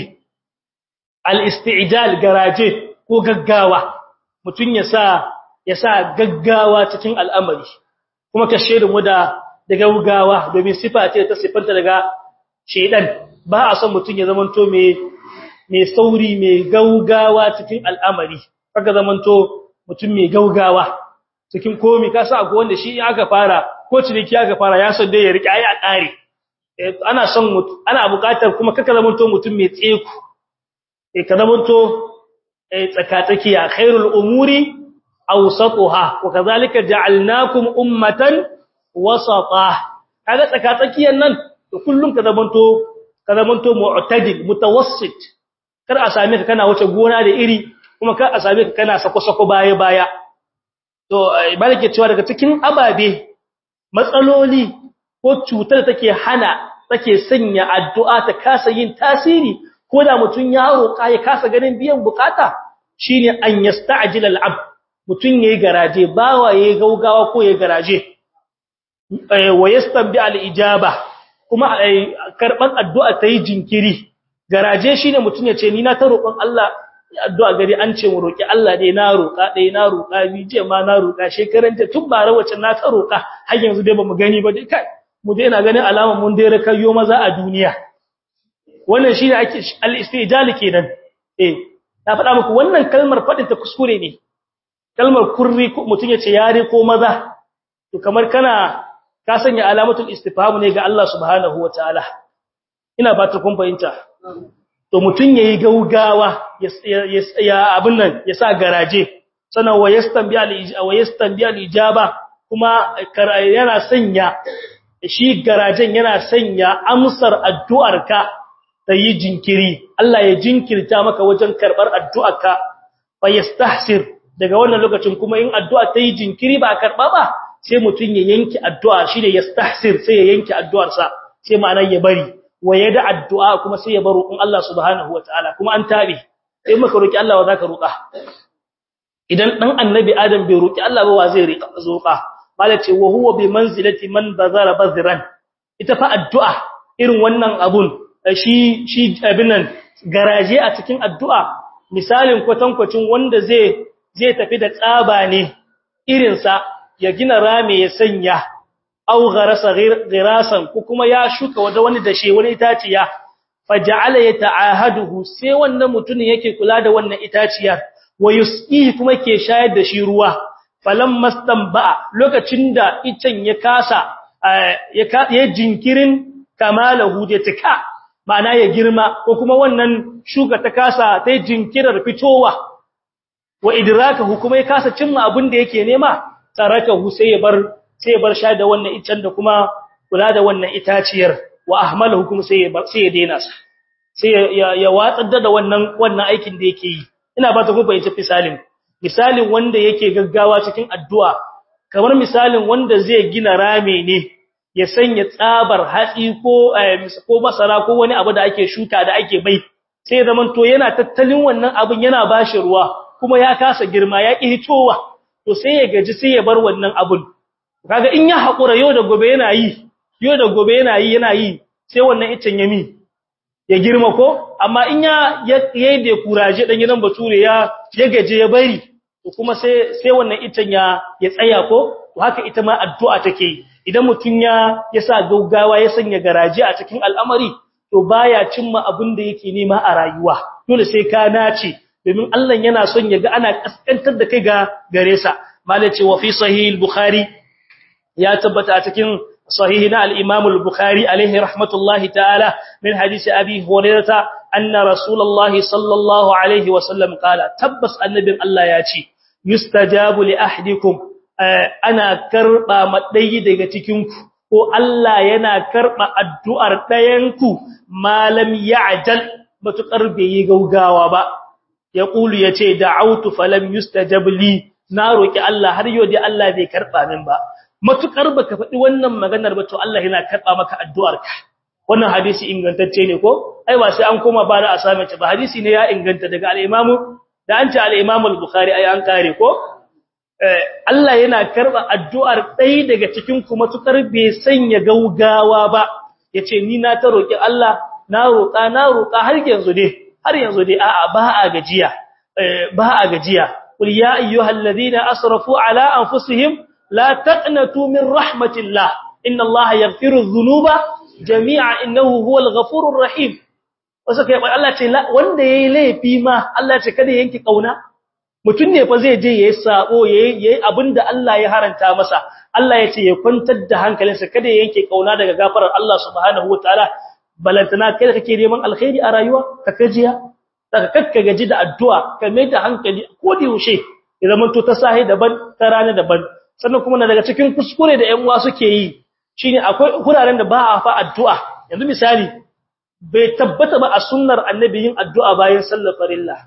al-isti'jal garaje ko gaggawa mutun ya sa ya sa gaggawa cikin al'amari kuma ka shedin mu da da gaggawa domin sifa ce ta sifanta daga shedan ba a son mutun ya zamanto mai mai sauri mai gaggawa cikin al'amari kaga zamanto mutum mai gaggawa cikin komi ka sa akwai wanda shi aka fara ko ciniki aka fara ya son dai ya rike ayi a kare ana son ana buƙatar kuma kaka zamanto mutum mai tseku eh ka zamanto eh tsakatsakiya khairul umuri awsatuha wa kadhalika ja'alnakum ummatan wasata kaga tsakatsakiyan nan to kullum ka zamanto ka zamanto mu'tadil mutawassit kar a same ka kana wuce gona da iri kuma kar a same ka kana sako-sako baya baya to barke cewa daga cikin ababe matsaloli ko cutar take hana take sanya addu'a ta kasa yin tasiri ko da mutun ya roƙa ya kasa ganin biyan bukata shine an yasta'jil al'abd mutun yayi garaje bawa yayi gaugawa ko yayi garaje wa yastabi al'ijaba kuma karban addu'a ta yi jinkiri garaje shine mutun ya ce ni na ta roƙon Allah addu'a gari an ce mu roki Allah dai na roƙa dai na roƙa bi je ma na roƙa shekaran ta tun bara wacce na ta roƙa har yanzu dai bamu gani ba dai kai mu dai na ganin alama mun dai rakayo maza a duniya wannan shine ake al-istijal kenan eh na faɗa muku wannan kalmar fadin ta kuskure ne kalmar kurri mutun ya ce yare ko maza to kamar kana ka sanya alamatul istifham ne ga Allah subhanahu wataala ina ba ta kun fahimta to mutun yayi gaugawa ya abin nan ya sa garaje sanan wa yastanbi al wa yastanbi al ijaba kuma yana sanya shi garajen yana sanya amsar addu'arka ta yi jinkiri Allah ya jinkirta maka wajen karbar addu'arka fa yastahsir daga wannan lokacin kuma in addu'a ta yi jinkiri ba karba ba sai mutun ya yanki addu'a shi ne yastahsir sai ya yanki addu'arsa sai ma'anar ya bari waye da addu'a kuma sai ya baro in Allah subhanahu wataala kuma an tabe sai maka roki Allah wa zaka roka idan dan annabi adam bai roki Allah ba wa zai rika zoka malace wa huwa bi manzilati man bazara bazran ita fa addu'a irin wannan abun shi shi abinan garaje a cikin addu'a misalin kwatankwacin wanda zai zai tafi da tsaba ne irin sa ya gina rame ya sanya aw gharasa ghirasan ko kuma ya shuka wada wani dashe wani itaciya faja'ala yata'ahaduhu sai wannan mutumin yake kula da wannan itaciyar wa yusqihi kuma ke shayar da shi ruwa falamma stamba lokacin da icen ya kasa ya jinkirin kamalahu da tika ma'ana ya girma ko kuma wannan shuka ta kasa ta jinkirar fitowa wa idrakahu kuma ya kasa cimma abin da yake nema tarakahu sai ya bar sai ya bar sha da wannan icen da kuma kula da wannan itaciyar wa ahmalahu kuma sai ya sai ya daina sa sai ya ya watsar da wannan wannan aikin da yake yi ina ba ta ku fahimci misalin misalin wanda yake gaggawa cikin addu'a kamar misalin wanda zai gina rame ne ya sanya tsabar hatsi ko ko masara ko wani abu da ake shuka da ake bai sai zaman to yana tattalin wannan abin yana bashi ruwa kuma ya kasa girma ya ki hitowa to sai ya gaji sai ya bar wannan abun kaga in ya hakura yau da gobe yana yi yau da gobe yana yi yana yi sai wannan icen ya mi ya girma ko amma in ya yayi da kuraje dan gidan bature ya ya gaje ya bari to kuma sai sai wannan icen ya ya tsaya ko to haka ita ma addu'a take idan mutun ya ya sa gaugawa ya sanya garaje a cikin al'amari to baya cimma abin da yake nema a rayuwa dole sai ka nace domin Allah yana son ya ga ana kaskantar da kai ga gare sa malai ce wa fi sahih al-bukhari ya tabbata a cikin صحيح الإمام البخاري عليه رحمة الله تعالى من حديث أبي هريرة أن رسول الله صلى الله عليه وسلم قال تبس النبي الله ياتي يستجاب لأحدكم أنا كربا مدي daga cikinku ko Allah yana karba addu'ar ɗayanku malam ya'jal matukar bai yi gaugawa ba yaqulu yace da'awtu falam yustajab li na roki Allah har yau dai Allah bai karba min ba matukar baka faɗi wannan maganar ba to Allah yana karba maka addu'arka wannan hadisi ingantacce ne ko ai ba sai an koma ba da asame ba hadisi ne ya inganta daga al-Imam da an ce al-Imam al-Bukhari ai an kare ko Allah yana karba addu'ar ɗaya daga cikin ku matukar bai sanya gaugawa ba yace ni na ta roki Allah na roka na roka har yanzu dai har yanzu dai a'a ba a gajiya ba a gajiya qul ya ayyuhalladhina asrafu ala anfusihim la taqnatu min rahmatillah inna allaha yaghfiru dhunuba jami'a innahu huwal ghafurur rahim wasu kai Allah ce wanda yayi laifi ma Allah ce kada yanki kauna mutun ne fa zai je yayi sabo yayi yayi abinda Allah ya haranta masa Allah ya ce ya kwantar da hankalinsa kada ya yanke kauna daga gafarar Allah subhanahu wataala balantana kai kake neman alkhairi a rayuwa ka kajiya daga kakka gaji da addu'a ka mai da hankali ko da yaushe ya zama to ta sahi daban ta rana daban sannan kuma na daga cikin kuskure da ƴan uwa suke yi shine akwai huraren da ba a fa addu'a yanzu misali bai tabbata ba a sunnar annabi yin addu'a bayan sallar farilla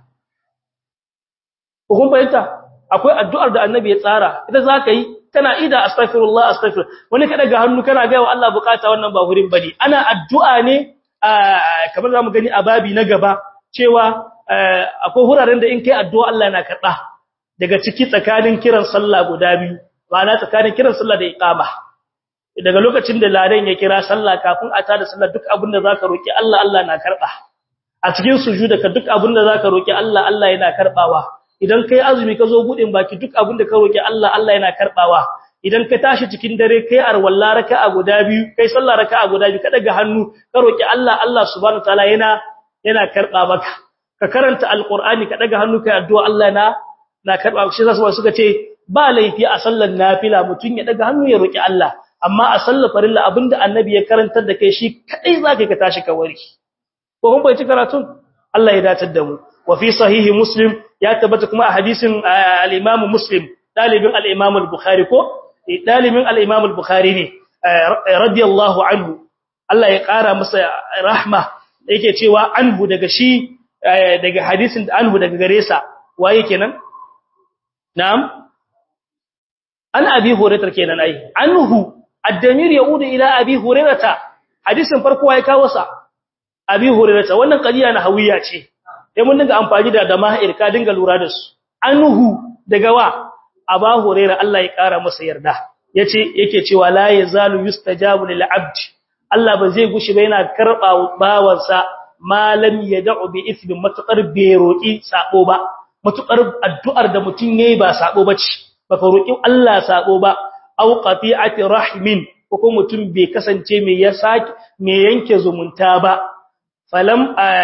ko kun bayyana akwai addu'ar da annabi ya tsara ita zaka yi kana ida astaghfirullah astaghfir wani kada ga hannu kana ga wa Allah bukata wannan ba hurin bane ana addu'a ne kamar zamu gani a babi na gaba cewa akwai huraren da in kai addu'a Allah yana karba daga ciki tsakanin kiran sallah guda biyu ma'ana tsakanin kiran sallah da iqama daga lokacin da ladan ya kira sallah kafin a tada sallah duk abin da zaka roki Allah Allah na karba a cikin sujuda ka duk abin da zaka roki Allah Allah yana karbawa idan kai azumi ka zo budin baki duk abin da ka roki Allah Allah yana karbawa idan ka tashi cikin dare kai arwalla raka'a guda biyu kai sallah raka'a guda biyu ka daga hannu ka roki Allah Allah subhanahu wataala yana yana karba maka ka karanta alqur'ani ka daga hannu kai addu'a Allah na na karba shi zasu suka ce ba laifi a sallar nafila mutun ya daga hannu ya roki Allah amma a sallar farilla abinda annabi ya karantar da kai shi kadai zaka ka tashi ka wari ko kun bai ci karatun Allah ya datar da mu wa fi sahihi muslim ya tabbata kuma a hadisin al-imam muslim dalibin al-imam al-bukhari ko dalibin al-imam al-bukhari ne radiyallahu anhu Allah ya kara masa rahma yake cewa anhu daga shi daga hadisin anhu daga gare sa waye kenan na'am an abi hurairah kenan ai anhu ad-damir yaudu ila abi hurairah hadisin farko ya kawo sa abi hurairah wannan qadiya na hawiya ce sai mun dinga amfani da dama'ir ka dinga lura da su anhu daga wa aba hurairah Allah ya kara masa yarda yace yake cewa la yazalu yustajabu lil abd Allah ba zai gushi ba yana karba bawansa malam yad'u bi ismi matukar bai roki sabo ba matukar addu'ar da mutun yayi ba sabo bace baka roki Allah sabo ba aw qati'ati rahimin ko kuma mutum bai kasance mai ya saki mai yanke zumunta ba falam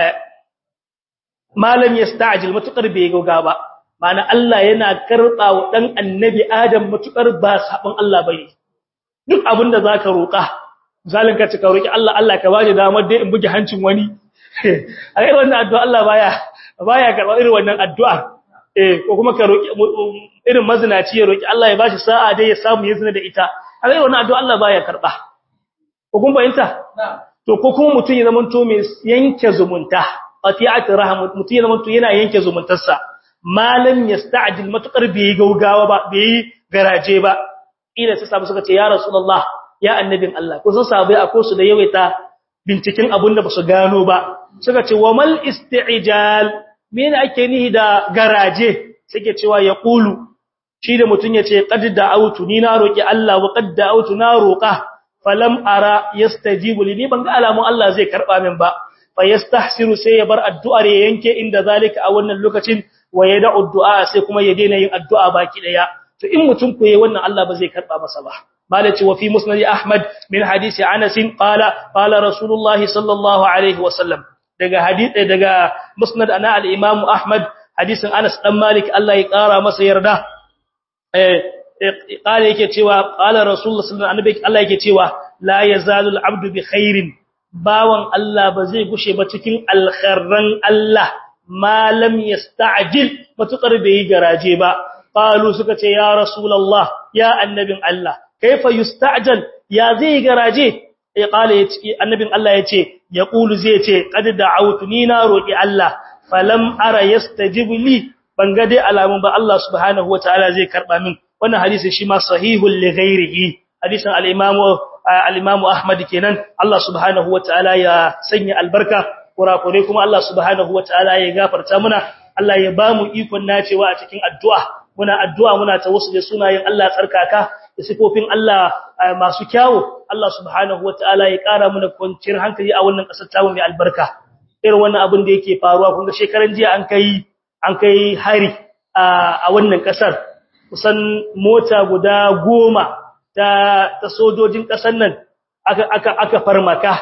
malam yasta'jil matukar bai goga ba mana Allah yana karba wa dan annabi Adam matukar ba sabon Allah bane duk abinda zaka roka zalin ka cika roki Allah Allah ka baje damar dai in buge hancin wani a irin wannan addu'a Allah baya baya karba irin wannan addu'a eh ko kuma ka roki irin mazinaci ya roki Allah ya bashi sa'a dai ya samu yin zina da ita a irin wannan addu'a Allah baya karba ko kun bayanta to ko kuma mutun ya zamanto mai yanke zumunta qati'at rahim mutun ya zamanto yana yanke zumuntarsa malam yasta'jil matukar bai gaugawa ba bai garaje ba ila sai sabu suka ce ya rasulullah ya annabin Allah ko sun sabai akwai su da yawaita binciken abun da basu gano ba suka ce wa mal isti'jal mene ake nihi da garaje suke cewa ya qulu shi da mutun yace qad da'awtu ni na roki Allah wa qad da'awtu na roka falam ara yastajibu li ni ban ga alamun Allah zai karba min ba fa yastahsiru sai ya bar addu'ar ya yanke inda zalika a wannan lokacin wa yad'u du'a sai kuma ya daina yin addu'a baki daya to in mutum ko yayi wannan Allah ba zai karba masa ba malaci wa fi musnad ahmad min hadisi anas qala qala rasulullah sallallahu alaihi wasallam daga hadisi daga musnad ana al-imam ahmad hadisin anas dan malik Allah ya kara masa yarda eh qala yake cewa qala rasulullah sallallahu alaihi wasallam Allah yake cewa la yazalu al-abdu bi khairin bawan Allah ba zai gushe ba cikin alkharran Allah ma lam yasta'jil matukar bai garaje ba qalu suka ce ya rasulullah ya annabin Allah kaifa yusta'jal ya zai garaje ya kale annabin Allah yace yaqulu zai ce qad da'awtu ni na roki Allah falam ara yastajibu li ban ga dai alamun ba Allah subhanahu wataala zai karba min wannan hadisi shi ma sahihul li ghairihi hadisin al-imam al-imam Ahmad kenan Allah subhanahu wataala ya sanya albarka kurakure kuma Allah subhanahu wataala ya gafarta muna Allah ya ba mu ikon nacewa a cikin addu'a muna addu'a muna tawassul da sunayen Allah tsarkaka da sifofin Allah masu kyawu Allah subhanahu wataala ya ƙara mana kwanciyar hankali a wannan ƙasar tamu mai albarka irin wannan abin da yake faruwa kun ga shekaran jiya an kai an kai hari a wannan ƙasar kusan mota guda goma ta ta sojojin ƙasar nan aka aka aka farmaka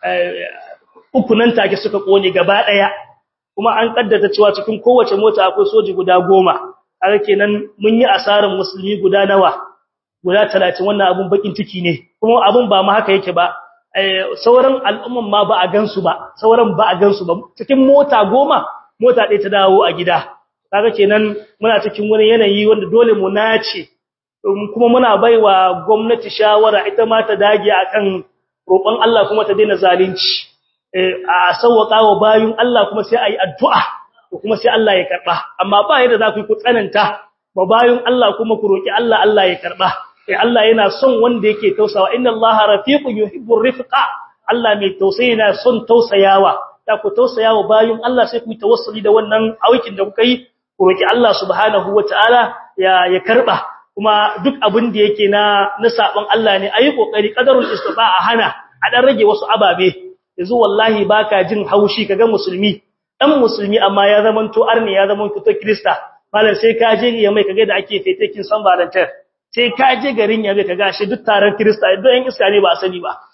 uku nan take suka kone gaba daya kuma an kaddata cewa cikin kowace mota akwai soji guda goma haka kenan mun yi asarar musulmi guda nawa guda 30 wannan abun bakin ciki ne kuma abun ba ma haka yake ba sauran al'umman ma ba a gansu ba sauran ba a gansu ba cikin mota goma mota ɗaya ta dawo a gida kaga kenan muna cikin wani yanayi wanda dole mu nace kuma muna baiwa gwamnati shawara ita ma ta dage akan roƙon Allah kuma ta daina zalunci a sauwaka wa bayun Allah kuma sai ayi addu'a kuma sai Allah ya karba amma ba yadda za ku yi ku tsananta ba bayun Allah kuma ku roki Allah Allah ya karba eh Allah yana son wanda yake tausawa inna Allaha rafiqun yuhibbur rifqa Allah mai tausayi yana son tausayawa da ku tausayawa bayun Allah sai ku yi tawassuli da wannan aikin da kuka yi ku roki Allah subhanahu wataala ya ya karba kuma duk abin da yake na na saban Allah ne ayi kokari qadarul istifa'a hana a dan rage wasu ababe yanzu wallahi baka jin haushi kaga musulmi dan musulmi amma ya zamanto arni ya zamanto to krista malam sai ka je ya mai kage da ake fetekin san barantar sai ka je garin ya bai kaga shi duk taron krista duk yan iska ne ba a sani ba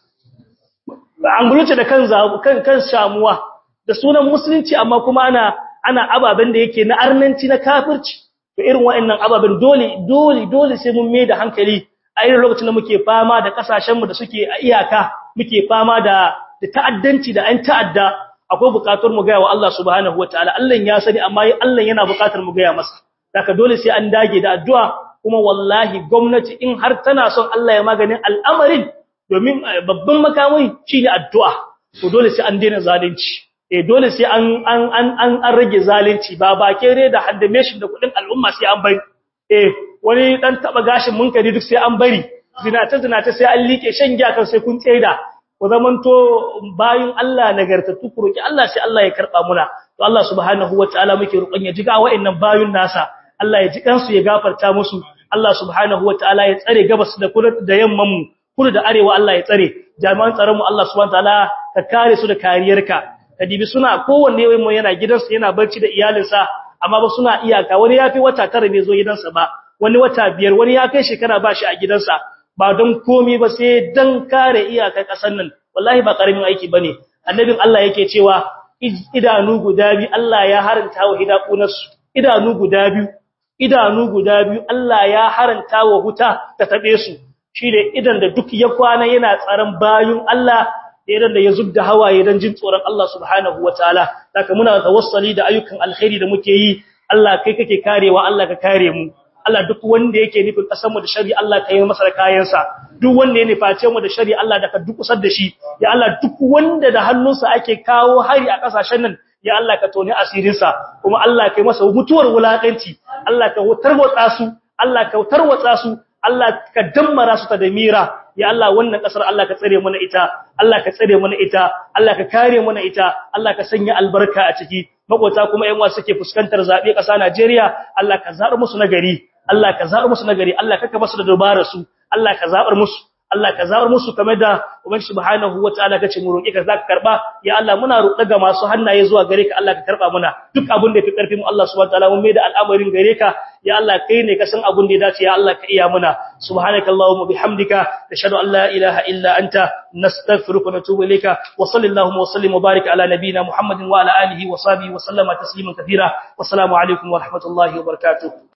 an guluce da kan kan kan shamuwa da sunan musulunci amma kuma ana ana ababen da yake na arnanci na kafirci to irin waɗannan ababen dole dole dole sai mun mai da hankali a irin lokacin da muke fama da kasashen mu da suke a iyaka muke fama da da ta'addanci da an ta'adda akwai bukatar mu ga wa Allah subhanahu wataala Allah ya sani amma Allah yana bukatar mu ga masa daga dole sai an dage da addu'a kuma wallahi gwamnati in har tana son Allah ya maganin al'amarin domin babban makamai shine addu'a to dole sai an daina zalunci eh dole sai an an an an rage zalunci ba ba kere da haddame shi da kudin al'umma sai an bari eh wani dan taba gashin munkari duk sai an bari zinata zinata sai an like shan giya kan sai kun tsaida ku zamanto bayin Allah nagartattu ku roki Allah sai Allah ya karba muna to Allah subhanahu wataala muke roƙon ya jiga wa'annan bayun nasa Allah ya ji kansu ya gafarta musu Allah subhanahu wataala ya tsare gabas da kudu da yamman mu kudu da arewa Allah ya tsare jami'an tsaron mu Allah subhanahu wataala ka kare su da kariyarka kadibi suna kowanne wai mu yana gidansa yana barci da iyalinsa amma ba suna iyaka wani yafi wata tara bai zo gidansa ba wani wata biyar wani ya kai shekara ba shi a gidansa ba don komi ba sai dan kare iyakar kasar nan wallahi ba karamin aiki bane annabin Allah yake cewa idanu guda biyu Allah ya haranta wa hidakunarsu idanu guda biyu idanu guda biyu Allah ya haranta wa huta ta tabe su shine idan da duk ya kwana yana tsaron bayun Allah idan da ya zubda hawaye dan jin tsoron Allah subhanahu wataala saka muna tawassali da ayyukan alkhairi da muke yi Allah kai kake karewa Allah ka kare mu Allah duk wanda yake nufin kasar mu da shari Allah ka yi masa kayansa duk wanda ya nuface mu da shari Allah da ka dukusar da shi ya Allah duk wanda da hannunsa ake kawo hari a kasashen nan ya Allah ka toni asirinsa kuma Allah ka yi masa mutuwar wulakanci Allah ka tarwatsa su Allah ka tarwatsa su Allah ka dammara su ta da mira ya Allah wannan kasar Allah ka tsare mana ita Allah ka tsare mana ita Allah ka kare mana ita Allah ka sanya albarka a ciki makota kuma yan wasu suke fuskantar zabe kasa Najeriya Allah ka zabar musu nagari Allah ka zabar musu nagari Allah ka basu da dubara su Allah ka zabar musu Allah ka zabar musu kamar da ubangi subhanahu wataala kace mu roki ka zaka karba ya Allah muna roƙa ga masu hannaye zuwa gare ka Allah ka karba muna duk abin da fi karfin mu Allah subhanahu wataala mun mai da al'amarin gare ka ya Allah kai ne ka san abin da ya dace ya Allah ka iya muna subhanakallahumma bihamdika nashhadu an la ilaha illa anta nastaghfiruka wa natubu ilayka wa sallallahu wa sallim wa barik ala nabiyyina muhammadin wa ala alihi wa sahbihi wa sallama tasliman katira wassalamu alaikum wa rahmatullahi wa barakatuh